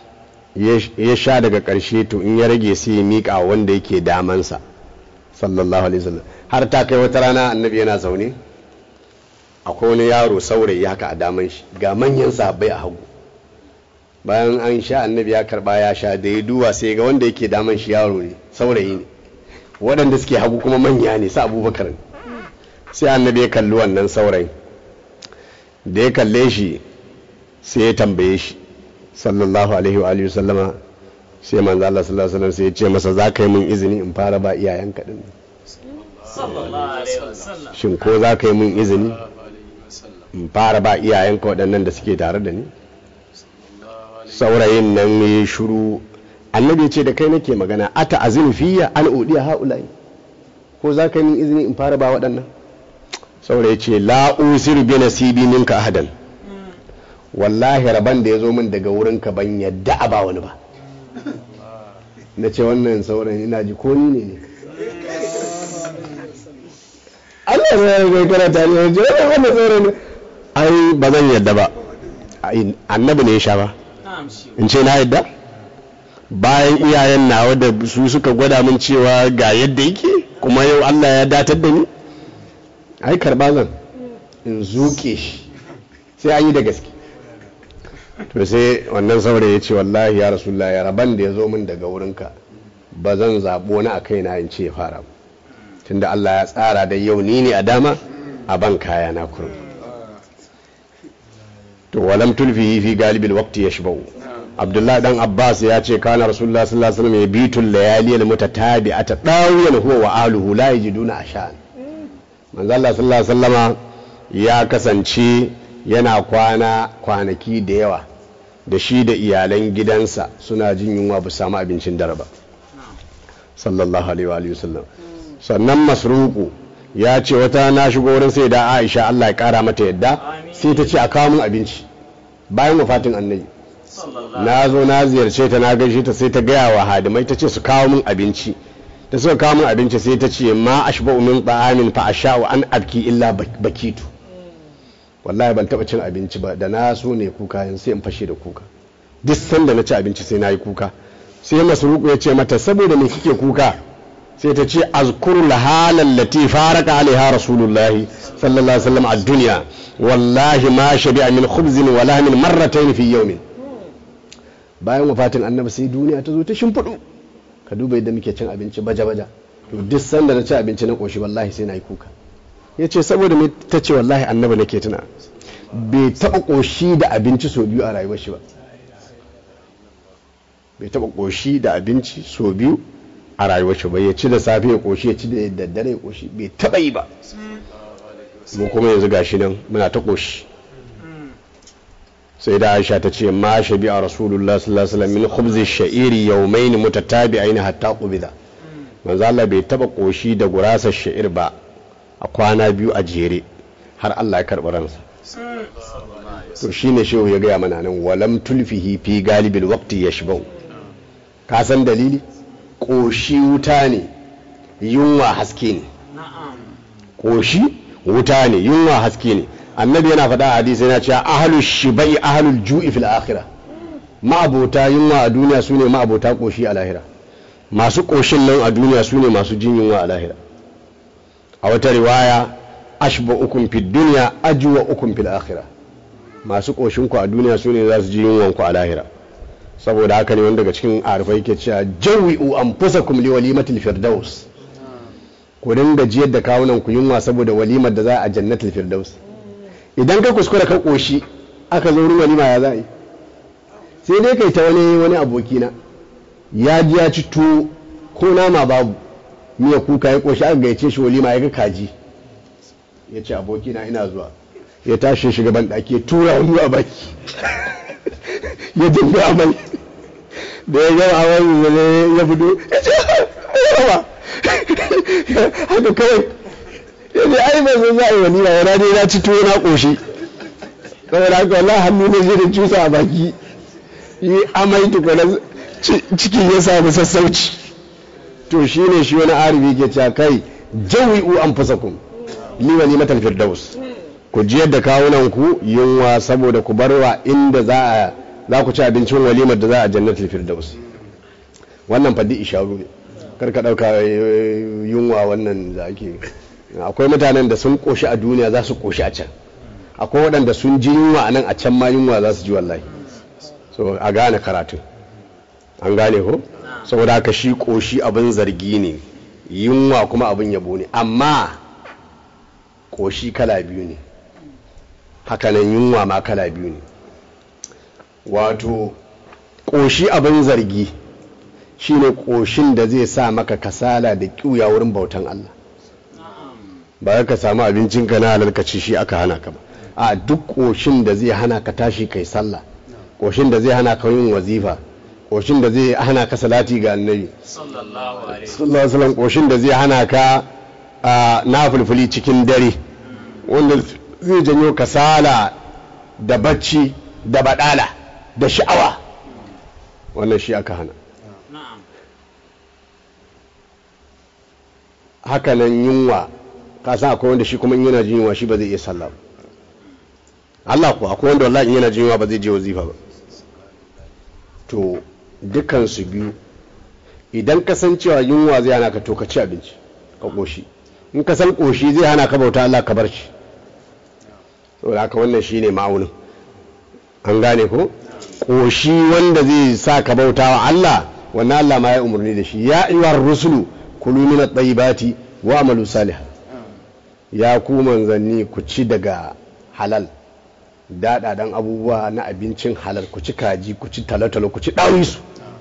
ya sha daga karshe to in ya rage sai ya miƙa wanda yake damansa sallallahu alaihi wasallam har ta kai wata rana annabi yana zaune akwai wani yaro saurayi haka a daman shi ga manyan sahabbai a hagu bayan an sha annabi ya karba ya sha da ya duwa sai ga wanda yake daman shi yaro ne saurayi ne waɗanda suke hagu kuma manya ne sa abubakar ne sai annabi ya kalli wannan saurayin da ya kalle shi sai ya tambaye shi sallallahu alaihi wa alihi sallama sai manzo Allah sallallahu alaihi wasallam sai ya ce masa za ka yi min izini in fara ba iyayenka din shin ko za ka yi min izini in fara ba iyayenka waɗannan da suke tare da ni saurayin nan ya shuru annabi ya ce da kai nake magana ata azinu fiya an udiya haulai ko za ka yi min izini in fara ba waɗannan saurayi ya ce la usiru bi nasibi minka ahadan wallahi rabon da ya zo min daga wurinka ban yadda a ba wani ba na ce wannan saurayin ina ji ko ni ne ne Allah ya zai karata ne wajen wannan saurayin ai ba zan yadda ba annabi ne ya sha ba in ce na yadda bayan iyayen nawa da su suka gwada min cewa ga yadda yake kuma yau Allah ya datar da ni ai karba zan in zuke shi sai an yi da gaske to sai wannan saurayi ya ce wallahi ya rasulullah ya raban da ya zo min daga wurinka ba zan zaɓo na a kaina in ce fara tunda Allah ya tsara da yau ni ne a dama a ban kaya na kurum to walam tulfihi fi galibil waqti yashbau abdullahi dan abbas ya ce kana rasulullah sallallahu alaihi wasallam yabitul layali al mutatabi'ata dawiyan huwa wa aluhu la yajiduna ashan manzo Allah sallallahu alaihi wasallama ya kasance yana kwana kwanaki da yawa da shi da iyalan gidansa suna jin yunwa ba samu abincin dare ba sallallahu alaihi wa wasallam sannan masruku ya ce wata na shigo wurin sai da aisha Allah ya kara mata yadda sai ta ce a kawo min abinci bayan wafatin annabi na zo na ziyarce ta na gaishe ta sai ta gaya wa hadimai ta ce su kawo min abinci da suka kawo min abinci sai ta ce ma ashba'u min ta'amin fa asha'u an abki illa bakitu wallahi ban taba cin abinci ba da na so ne kuka yin sai in fashe da kuka duk sanda na ci abinci sai na yi kuka sai masruku ya ce mata saboda me kike kuka sai ta ce azkuru lahalan lati faraka alaiha rasulullahi sallallahu alaihi wasallam a duniya wallahi ma shabi'a min khubzin wa lahmin marratayn fi yawmin bayan wafatin annabi sai duniya ta zo ta shimfidu ka duba yadda muke cin abinci baja baja to duk sanda na ci abinci na koshi wallahi sai na yi kuka ya ce saboda mai ta ce wallahi annabi nake tuna bai taɓa ƙoshi da abinci sau biyu a rayuwar shi ba bai taɓa ƙoshi da abinci sau biyu a rayuwar shi ba ya ci da safe ya ƙoshi ya ci da daddare ya ƙoshi bai taɓa yi ba mu kuma yanzu gashi nan muna ta ƙoshi sai da aisha ta ce ma shabi a rasulullah sallallahu alaihi wasallam min khubzi sha'iri yawmain mutatabi'ain hatta qubida manzo Allah bai taba koshi da gurasar sha'ir ba a kwana biyu a jere har Allah ya karɓi ransa to shine shehu ya gaya mana nan walam tulfihi fi galibil waqti yashbau ka san dalili koshi wuta ne yunwa haske ne koshi wuta ne yunwa haske ne annabi yana faɗa a hadisi yana cewa ahlul shibai ahlul ju'i fil akhirah ma'abota yunwa a duniya sune ma'abota koshi a lahira masu koshin nan a duniya sune masu jin yunwa a lahira a wata riwaya ashba ukun fid dunya ajwa ukun fil akhirah masu koshin ku a duniya sune za su ji yunwan ku a lahira saboda haka ne wanda daga cikin arifai ke cewa jawi'u anfusakum li walimatil firdaus ku dinga jiyar da kawunan ku yunwa saboda walimar da za a jannatul firdaus idan ka kuskura ka koshi aka zo wurin walima ya za yi sai dai kai ta wani wani abokina ya ji ya ci tuwo ko nama babu miya kuka ya koshi aka gaice shi walima ya ga kaji ya ce abokina ina zuwa ya tashi shiga ban ɗaki ya tura wani a baki ya dinga amai da ya gama amai ya fito ya ce yawa haka kawai yanzu ai ba zan za a yi wani ba yana dai na ci tuwo na ƙoshi saboda haka wallahi hannu ne zai da cusa a baki yi amai tukuna cikin ya samu sassauci to shi ne shi wani arifi ke cewa kai jawi'u an fusa ku li wani matan firdaus ku jiyar da kawunan ku yunwa saboda ku barwa inda za a za ku ci abincin walimar da za a jannatul firdaus wannan fadi isharu ne kar ka dauka yunwa wannan da ake akwai mutanen da sun koshi a duniya za su koshi a can akwai waɗanda sun ji yunwa a nan a can ma yunwa za su ji wallahi so a gane karatun an gane ko saboda haka shi koshi abin zargi ne yunwa kuma abin yabo ne amma koshi kala biyu ne hakanan yunwa ma kala biyu ne wato koshi abin zargi shine koshin da zai sa maka kasala da kiuya wurin bautan Allah ba ka samu abincinka na halal ka ci shi aka hana ka ba a duk koshin da zai hana ka tashi kai sallah koshin da zai hana ka yin wazifa koshin da zai hana ka salati ga annabi sallallahu alaihi sallallahu alaihi wasallam koshin da zai hana ka na fulfuli cikin dare wanda zai janyo kasala da bacci da badala da sha'awa wannan shi aka hana na'am hakanan yunwa ka san akwai wanda shi kuma in yana jin yunwa shi ba zai iya sallah ba Allah ko akwai wanda wallahi in yana jin yunwa ba zai je wazifa ba to dukkan su biyu idan ka san cewa yunwa zai hana ka to ka ci abinci ka koshi in ka san koshi zai hana ka bauta Allah ka bar shi saboda haka wannan shine ma'aunin an gane ko koshi wanda zai sa ka bauta wa Allah wannan Allah ma ya umarni da shi ya ayyuhar rusulu kulu min at-tayyibati wa amalu salih ya ku manzanni ku ci daga halal daɗaɗan abubuwa na abincin halal ku ci kaji ku ci talotalo ku ci ɗawisu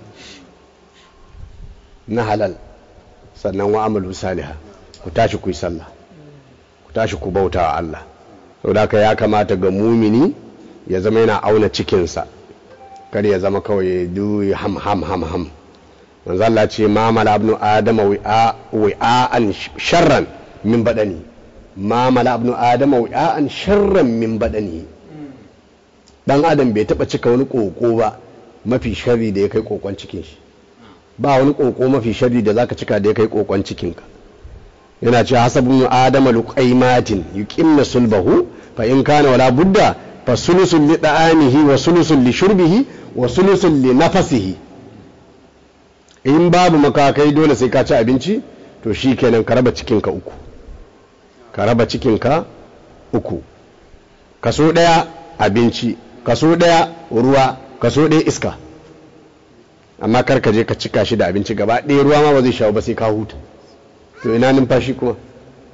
na halal sannan wa amalu saliha ku tashi ku yi sallah ku tashi ku bauta wa Allah saboda haka ya kamata ga mumini ya zama yana auna cikinsa kar ya zama kawai du ham ham ham ham manzo Allah ce ma mala ibn adama wi'a'an sharran min badani ma mala ibn adama wi'a'an sharran min badani dan adam bai taba cika wani koko ba mafi sharri da ya kai kokon cikin shi ba wani koko mafi sharri da zaka cika da ya kai kokon cikin ka yana cewa hasabun adama luqaimatin yuqimna sulbahu fa in kana wala budda fa sulusun li da'anihi wa sulusun li shurbihi wa sulusun li nafasihi in babu makakai dole sai ka ci abinci to shi kenan ka raba cikinka uku ka raba cikinka uku kaso ɗaya abinci kaso ɗaya ruwa kaso ɗaya iska amma kar ka je ka cika shi da abinci gaba ɗaya ruwa ma ba zai shawo ba sai ka huta to ina numfashi kuma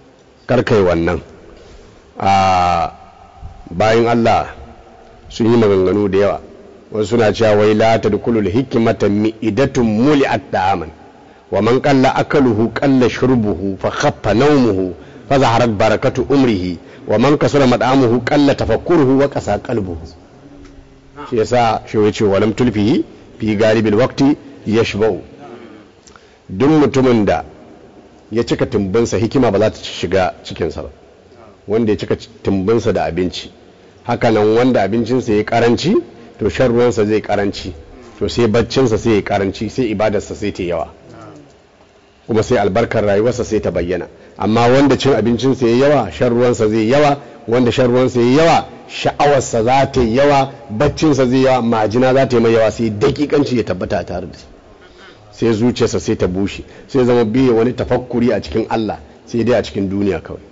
karkai wannan a bayan Allah sun yi maganganu da yawa wasu suna cewa wai la tadkhulul hikmata mi'idatun muli'at da'aman wa man qalla akaluhu qalla shurbuhu fa khaffa nawmuhu fa zaharat barakatu umrihi wa man kasura mad'amuhu qalla tafakkuruhu wa qasa qalbuhu shi yasa shi yace walam tulfihi fi galibil waqti yashba'u duk mutumin da ya cika tumbinsa hikima ba za ta shiga cikinsa ba wanda ya cika tumbinsa da abinci hakanan wanda abincinsa ya karanci to shan ruwansa zai karanci to sai baccinsa sai ya karanci sai ibadarsa sai ta yawa kuma sai albarkar rayuwarsa sai ta bayyana amma wanda cin abincinsa ya yawa shan ruwansa zai yawa wanda shan ruwansa ya yawa sha'awarsa za ta yawa baccinsa zai yawa majina za ta yi mai yawa sai dakikanci ya tabbata a tare da shi sai zuciyarsa sai ta bushe sai zama biye wani tafakkuri a cikin Allah sai dai a cikin duniya kawai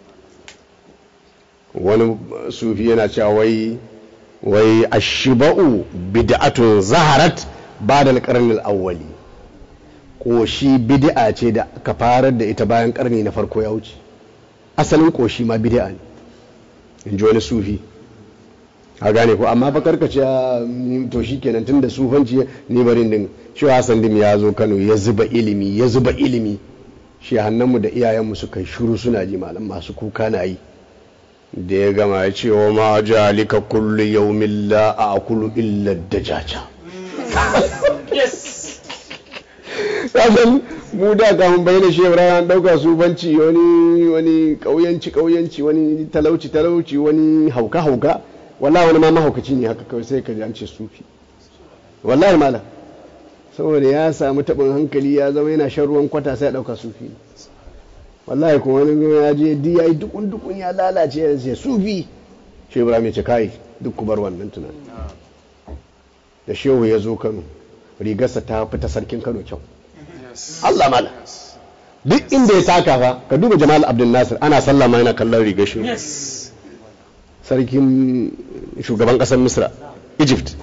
wani sufi yana cewa wai wai ashiba'u bid'atun zaharat ba'da al-qarn al-awwali koshi bid'a ce da aka farar da ita bayan karni na farko ya wuce asalin koshi ma bid'a ne in ji wani sufi a gane ko amma bakar ka ce to shi kenan tun da sufanci ni barin din shi Hassan dim ya zo Kano ya zuba ilimi ya zuba ilimi shi hannunmu da iyayenmu suka yi shuru suna ji malam masu kuka na yi da ya gama ya ce wa ma jalika kullu yawmin la aqulu illa dajaja kasan mu da kafin bayyana shi Ibrahim an dauka sufanci wani wani kauyanci kauyanci wani talauci talauci wani hauka hauka wallahi wani ma mahaukaci ne haka kawai sai ka ji an ce sufi wallahi malam saboda ya samu taɓin hankali ya zama yana shan ruwan kwata sai ya ɗauka sufi wallahi kuma wani ya je di ya yi dukun dukun ya lalace ya ce sufi shi ibrahim ya ce kai duk ku bar wannan tunani da shehu ya zo kano rigarsa ta fita sarkin kano kyau Allah malam duk inda ya taka fa ka duba jamal abdul nasir ana sallama yana kallon rigar shehu sarkin shugaban kasar misra egypt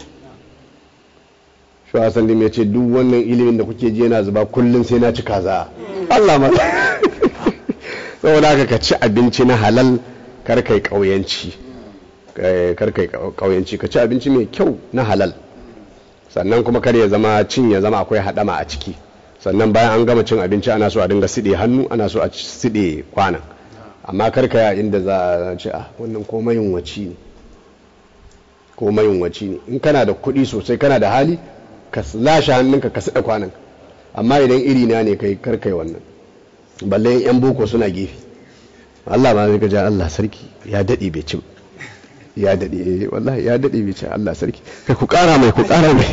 shi hassan dim ya ce duk wannan ilimin da kuke ji yana zuba kullum sai na ci kaza allah ma saboda haka ka ci abinci na halal kar kai kauyanci kar kai kauyanci ka ci abinci mai kyau na halal sannan kuma kar ya zama cin ya zama akwai hadama a ciki sannan bayan an gama cin abinci ana so a dinga siɗe hannu ana so a siɗe kwanan amma karka ya inda za a ce a wannan ko mayunwaci ne ko mayunwaci ne in kana da kuɗi sosai kana da hali ka lashe hannunka ka saɗa kwanan amma idan iri na ne kai karkai wannan balle yan boko suna gefe Allah ma zai gaja Allah sarki ya daɗe bai ci ya daɗe wallahi ya daɗe bai ci Allah sarki kai ku ƙara mai ku ƙara mai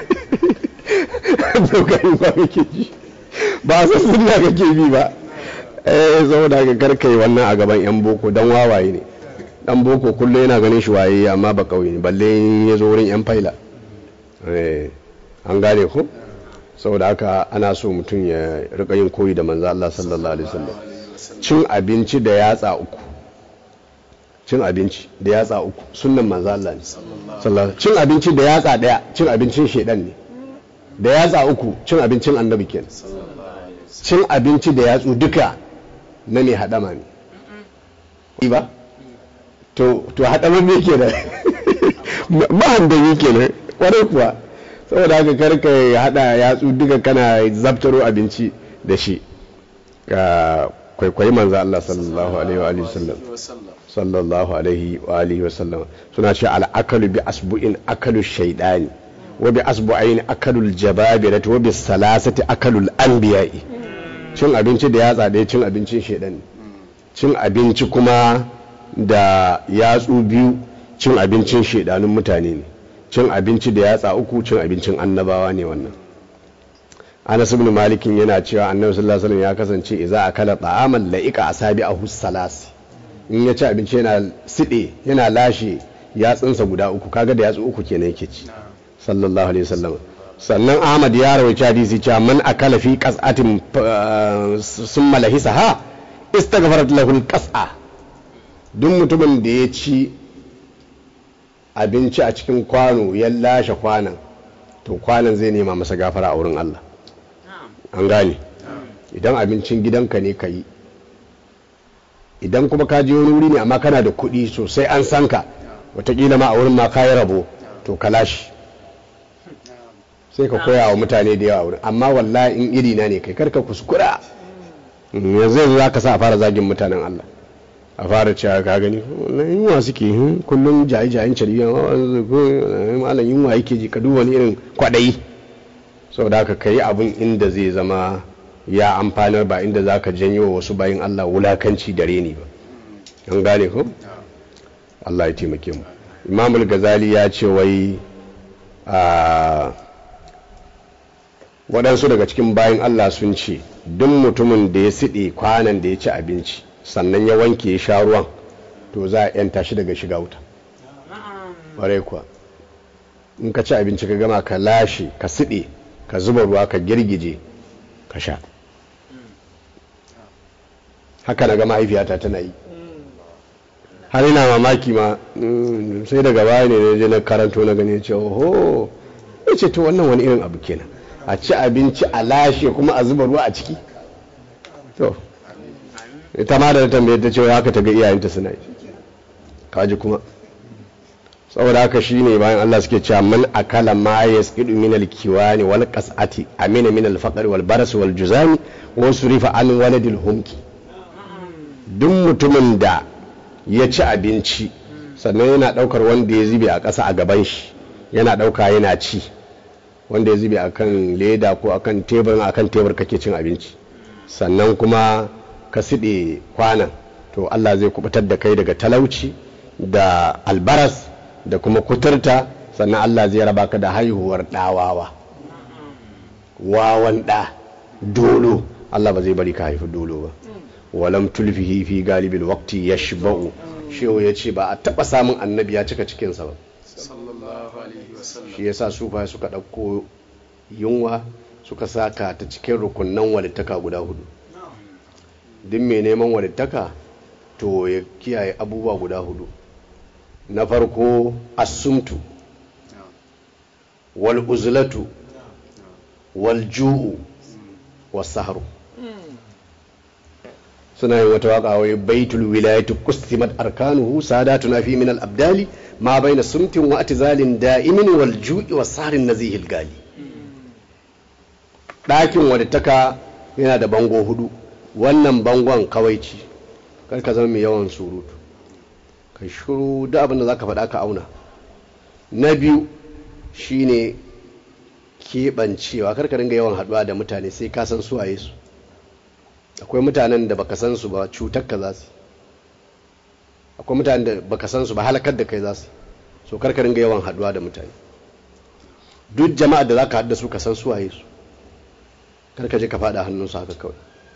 ba kake ji ba san sunna kake bi ba eh saboda ga karkai wannan a gaban yan boko dan wawaye ne dan boko kullum yana ganin shi waye amma ba kauye ne balle ya zo wurin yan faila eh an gane ko saboda haka ana so mutum ya rika yin koyi da manzo Allah sallallahu alaihi wasallam cin abinci da yatsa uku cin abinci da yatsa uku sunnan manzo Allah ne sallallahu cin abinci da yatsa daya cin abincin shedan ne da yatsa uku cin abincin annabi kenan cin abinci da yatsu duka na ne haɗama ne ba to to haɗama me ke da mahandami ke nan ƙwarai kuwa saboda haka karka haɗa yatsu duka kana zabtaro abinci da shi ka kwaikwayi manzo Allah sallallahu alaihi wa sallam sallallahu alaihi wa alihi wa sallam suna ce al'akalu bi asbu'in akalu shaidani wa bi asbu'ain akalul jababirati wa bi salasati akalul anbiya'i cin abinci da yatsa ɗaya cin abincin shaidan cin abinci kuma da yatsu biyu cin abincin shaidanun mutane ne cin abinci da yatsa uku cin abincin annabawa ne wannan anas ibn malikin yana cewa annabi sallallahu alaihi wasallam ya kasance idza akala ta'aman la'ika asabi a salasi in ya ci abinci yana side yana lashe yatsunsa guda uku kaga da yatsu uku kenan yake ci sallallahu alaihi wasallam sannan ahmad ya rawaita hadisi cewa man akala fi qas'atin summa lahisaha istaghfarat lahu alqas'a duk mutumin da ya ci abinci a cikin kwano ya lashe kwanan to kwanan zai nema masa gafara a wurin Allah an gane idan abincin gidanka ne ka yi idan kuma ka je wani wuri ne amma kana da kuɗi sosai an san ka wataƙila ma a wurin ma ka yi rabo to ka lashi sai ka koya wa mutane da yawa wurin amma wallahi in iri na ne kai karka kuskura Mm, yanzu yanzu za ka sa a fara zagin mutanen Allah a fara cewa ka gani wannan yunwa suke hmm, kullum jaye-jayen cariya malam yunwa yake ji ka duba wani irin kwaɗayi saboda haka ka yi abin inda zai zama ya amfanar ba inda za ka janyo wa wasu bayan Allah wulakanci da reni ba an gane ko Allah ya taimake mu imamul gazali ya ce wai a waɗansu daga cikin bayan Allah sun ce duk mutumin da ya siɗe kwanan da ya ci abinci sannan ya wanke ya sha ruwan to za a yanta shi daga shiga wuta ƙwarai kuwa in ka ci abinci ka gama ka lashe ka siɗe ka zuba ruwa ka girgije ka sha haka na ga mahaifiyata tana yi har ina mamaki ma mm, sai daga baya ne na je na karanto na gani ce oho ya ce to wannan wani irin abu kenan a ci abinci a lashe kuma a zuba ruwa a ciki to ita ma da tambaye ta ce haka ta ga iyayenta suna yi kaji kuma saboda haka shine bayan Allah suke cewa man akala ma yasqidu min al-kiwani wal qas'ati amina min al-faqr wal baras wal juzami wa surifa an waladil humki duk mutumin da ya ci abinci sannan yana daukar wanda ya zube a ƙasa a gaban shi yana dauka yana ci wanda ya zube akan leda ko akan tebur akan tebur kake cin abinci sannan kuma ka siɗe kwanan to Allah zai kubutar da kai daga talauci da albaras da kuma kuturta sannan Allah zai raba ka da haihuwar ɗawawa wawan ɗa dolo Allah ba zai bari ka haifi dolo ba walam tulfihi fi galibil waqti yashba'u shehu ya ce ba a taɓa samun annabi ya cika cikinsa ba sallallahu alaihi wasallam shi yasa sufa suka ɗauko yunwa suka saka ta cikin rukunan walittaka guda hudu duk mai neman walittaka to ya kiyaye abubuwa guda hudu na farko asumtu wal uzlatu wal ju'u was sahru suna yin wata waka wai baitul wilayatu qustimat arkanuhu sadatuna fi min al abdali ma baina sumtin wa atizalin da'imin wal ju'i was sahrin nazihil gali ɗakin wadattaka yana da bango hudu wannan bangon kawaici kar ka zama mai yawan surutu ka shuru da abin da za ka faɗa ka auna na biyu shine keɓancewa kar ka dinga yawan haɗuwa da mutane sai ka san suwaye su akwai mutanen da baka san su ba cutar ka za su akwai mutanen da baka san su ba halakar da kai za su so kar ka dinga yawan haɗuwa da mutane duk jama'ar da za ka haɗu da su ka san suwaye su kar ka je ka faɗa hannunsu haka kawai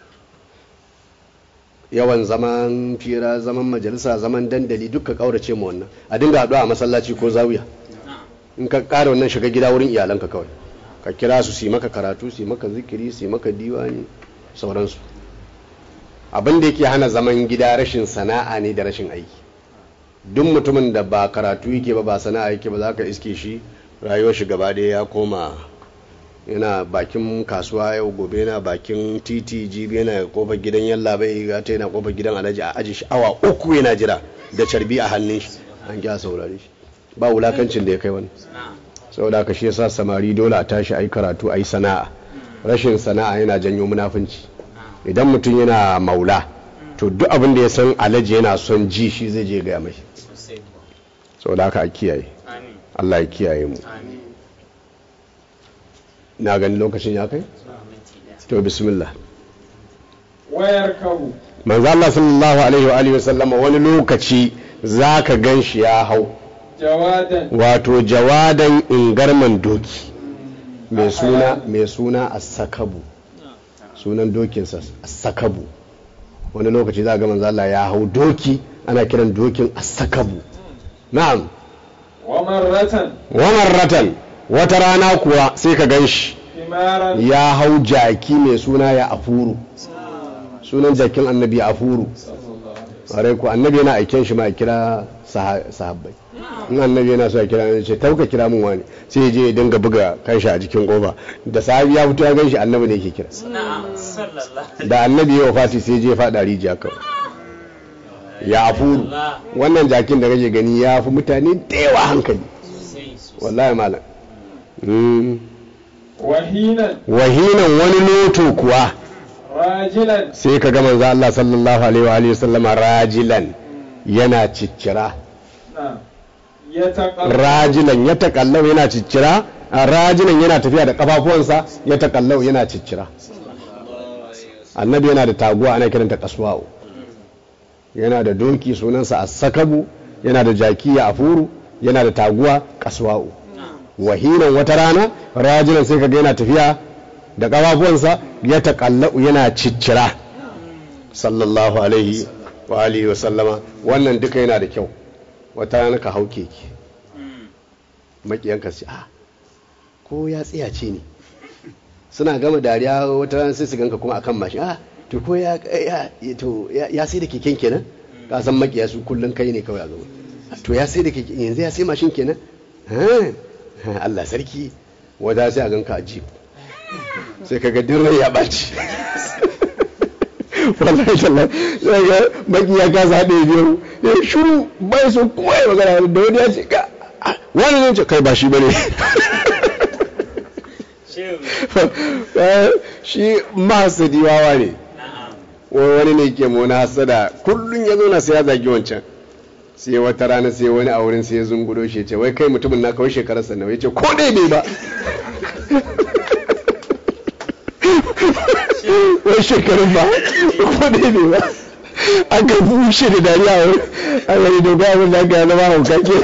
yawan zaman fira zaman majalisa zaman dandali duk ka kaurace mu wannan a dinga haɗuwa a masallaci ko zawiya in ka ƙara wannan shiga gida wurin iyalanka kawai ka kira su su yi maka karatu su yi maka zikiri su yi maka diwani sauransu abin da yake hana zaman gida rashin sana'a ne da rashin aiki duk mutumin da ba karatu yake ba ba sana'a yake ba za ka iske shi rayuwar shi gaba ɗaya ya koma yana bakin kasuwa yau gobe yana bakin titi jibi yana kofar gidan yalla bai gata yana kofar gidan alhaji a aji shi awa uku yana jira da carbi a hannun shi an kya saurare shi ba wulakancin da ya kai wani saboda haka shi yasa samari dole a tashi ayi karatu ayi sana'a rashin sana'a yana janyo munafunci idan mutum yana maula to duk abin da ya san alhaji yana son ji shi zai je gaya mai saboda haka a kiyaye Allah ya kiyaye mu na gani lokacin ya kai to bismillah wayar kabu manzo Allah sallallahu alaihi wa alihi wasallam wani lokaci zaka gan shi ya hau jawadan wato jawadan ingarman doki mai suna mai suna as-sakabu sunan dokinsa as-sakabu wani lokaci za ga manzo Allah ya hau doki ana kiran dokin as-sakabu na'am wa marratan wa marratan wata rana kuwa sai ka gan shi himaran ya hau jaki mai suna ya afuru sunan jakin annabi ya afuru ƙwarai ku annabi yana aiken shi ma a kira saha- sahabbai in annabi yana so a kira ne ce tauka kira mun wani sai ya je ya dinga buga kanshi a jikin kofa da sahabi ya fito ya gan shi annabi ne yake kira da annabi ya wafati sai ya je ya faɗa rijiya kawai ya afuru wannan jakin da kake gani ya fi mutane da yawa hankali sosai sosai wallahi malam Mm. wahinan wahinan wani loto kuwa rajilan sai ka ga manzo Allah sallallahu alaihi wa alihi wasallama rajilan yana ciccira na ya taƙal rajilan ya takallau yana ciccira a rajilan yana tafiya da kafafuwansa ya takallau yana ciccira annabi yana da taguwa ana kiranta kaswa'u yana da doki sunansa as-sakabu yana da jaki ya afuru yana da taguwa kaswa'u wahinan wata rana rajilan sai kaga yana tafiya da kafafuwansa ya takallau yana ciccira sallallahu alaihi wa alihi wa sallama wannan duka yana da kyau wata rana ka hau keke makiyanka su ce a ko ya tsiyace ne suna gama dariya wata rana sai su ganka kuma akan mashin a to ko ya ya to ya ya sai da keken kenan ka san makiya su kullun kai ne kawai a gaba to ya sai da keken yanzu ya sai mashin kenan ha Allah sarki wata sai a ganka a jeep sai kaga dirrai ya baci wallahi tallahi sai ga baki ya kasa haɗe biyu ya shuru bai so kuma ya magana da wani ya ce ka ah, wani zai ce kai ba shi bane Eh, shi mahasadi wawa ne wai wani ne ke mona hasada kullum ya zo na sai ya zagi wancan sai wata rana sai wani a wurin sai ya zungudo shi ya ce wai kai mutumin na kawai shekararsa nawa ya ce ko dai bai ba wai shekarun ba ko dai bai ba aka bushe da dariya wai a wani dogon abin da aka zama hauka ke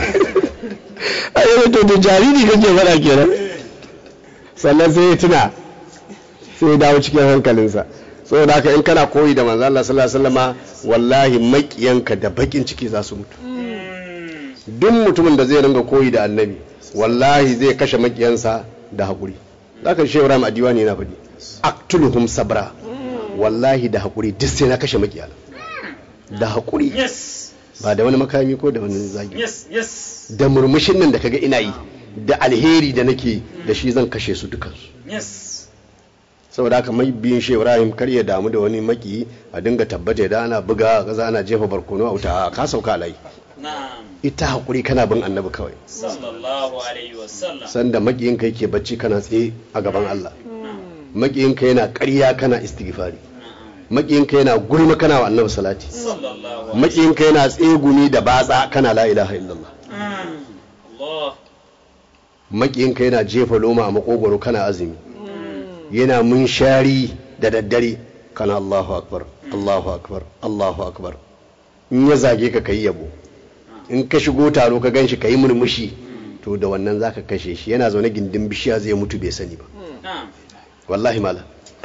a yi to da jariri kake faɗa kenan sannan sai ya tuna sai ya dawo cikin hankalinsa saboda haka in kana koyi da manzo Allah sallallahu alaihi wasallama wallahi makiyanka da bakin ciki za su mutu duk mutumin da zai ringa koyi da annabi wallahi zai kashe makiyansa da hakuri zaka shi Ibrahim a diwani yana faɗi aktuluhum sabra wallahi da hakuri duk sai na kashe makiyana da hakuri Yes. ba da wani makami ko da wani zagi Yes. Yes. da murmushin nan da kaga ina yi da alheri da nake da shi zan kashe su dukansu Yes. saboda haka mai biyun shi ibrahim kar ya damu da wani maki a dinga tabbata da ana buga kaza ana jefa barkono a wuta ka sauka alai Na'am. ita hakuri kana bin annabi kawai Sallallahu alaihi wa sallam. sanda makiyin ka yake bacci kana tsaye a gaban Allah makiyin ka yana ƙarya kana istighfari makiyin ka yana gulma kana wa annabi salati Sallallahu makiyin ka yana tsegumi da batsa kana la ilaha illallah Allah. makiyin ka yana jefa loma a makogwaro kana azumi yana munshari da daddare kana Allahu akbar Allahu akbar Allahu akbar in ya zage ka kai yabo in ka shigo taro ka ganshi kai murmushi to da wannan zaka kashe shi yana zaune gindin bishiya zai mutu bai sani ba Na'am. wallahi malam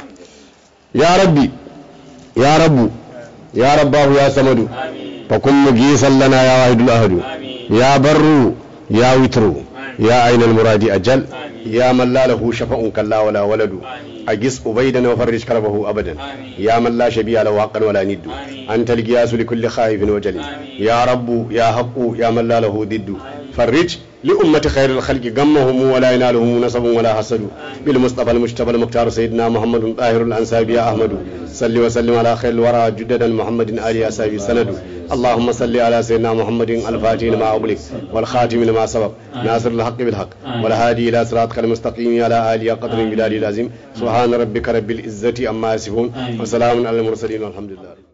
ya rabbi ya rabbu ya rabbahu ya samadu Amin. fa kun mugisan lana ya wahidul ahadu Amin. ya barru ya witru ya ainal muradi ajal Amin. ya man la lahu shafa'un kalla wala waladu Amin. agis ubaidan wa farrij karbahu abadan Amin. ya man la shabiya lahu haqqan wala niddu Amin. anta al-giyas li kulli khaifin wa jalil Amin. ya rabbu ya haqqu ya man la lahu diddu farrij لأمة خير الخلق غمهم ولا ينالهم نصب ولا حسد بالمصطفى المجتبى المختار سيدنا محمد طاهر الأنساب يا أحمد صل وسلم على خير الورى جددا محمد آل أسابي سند اللهم صل على سيدنا محمد الفاتح لما أغلق والخاتم لما سبق ناصر الحق بالحق والهادي إلى صراطك المستقيم على آله قدر بلال العظيم سبحان ربك رب العزة أما يصفون وسلام على المرسلين والحمد لله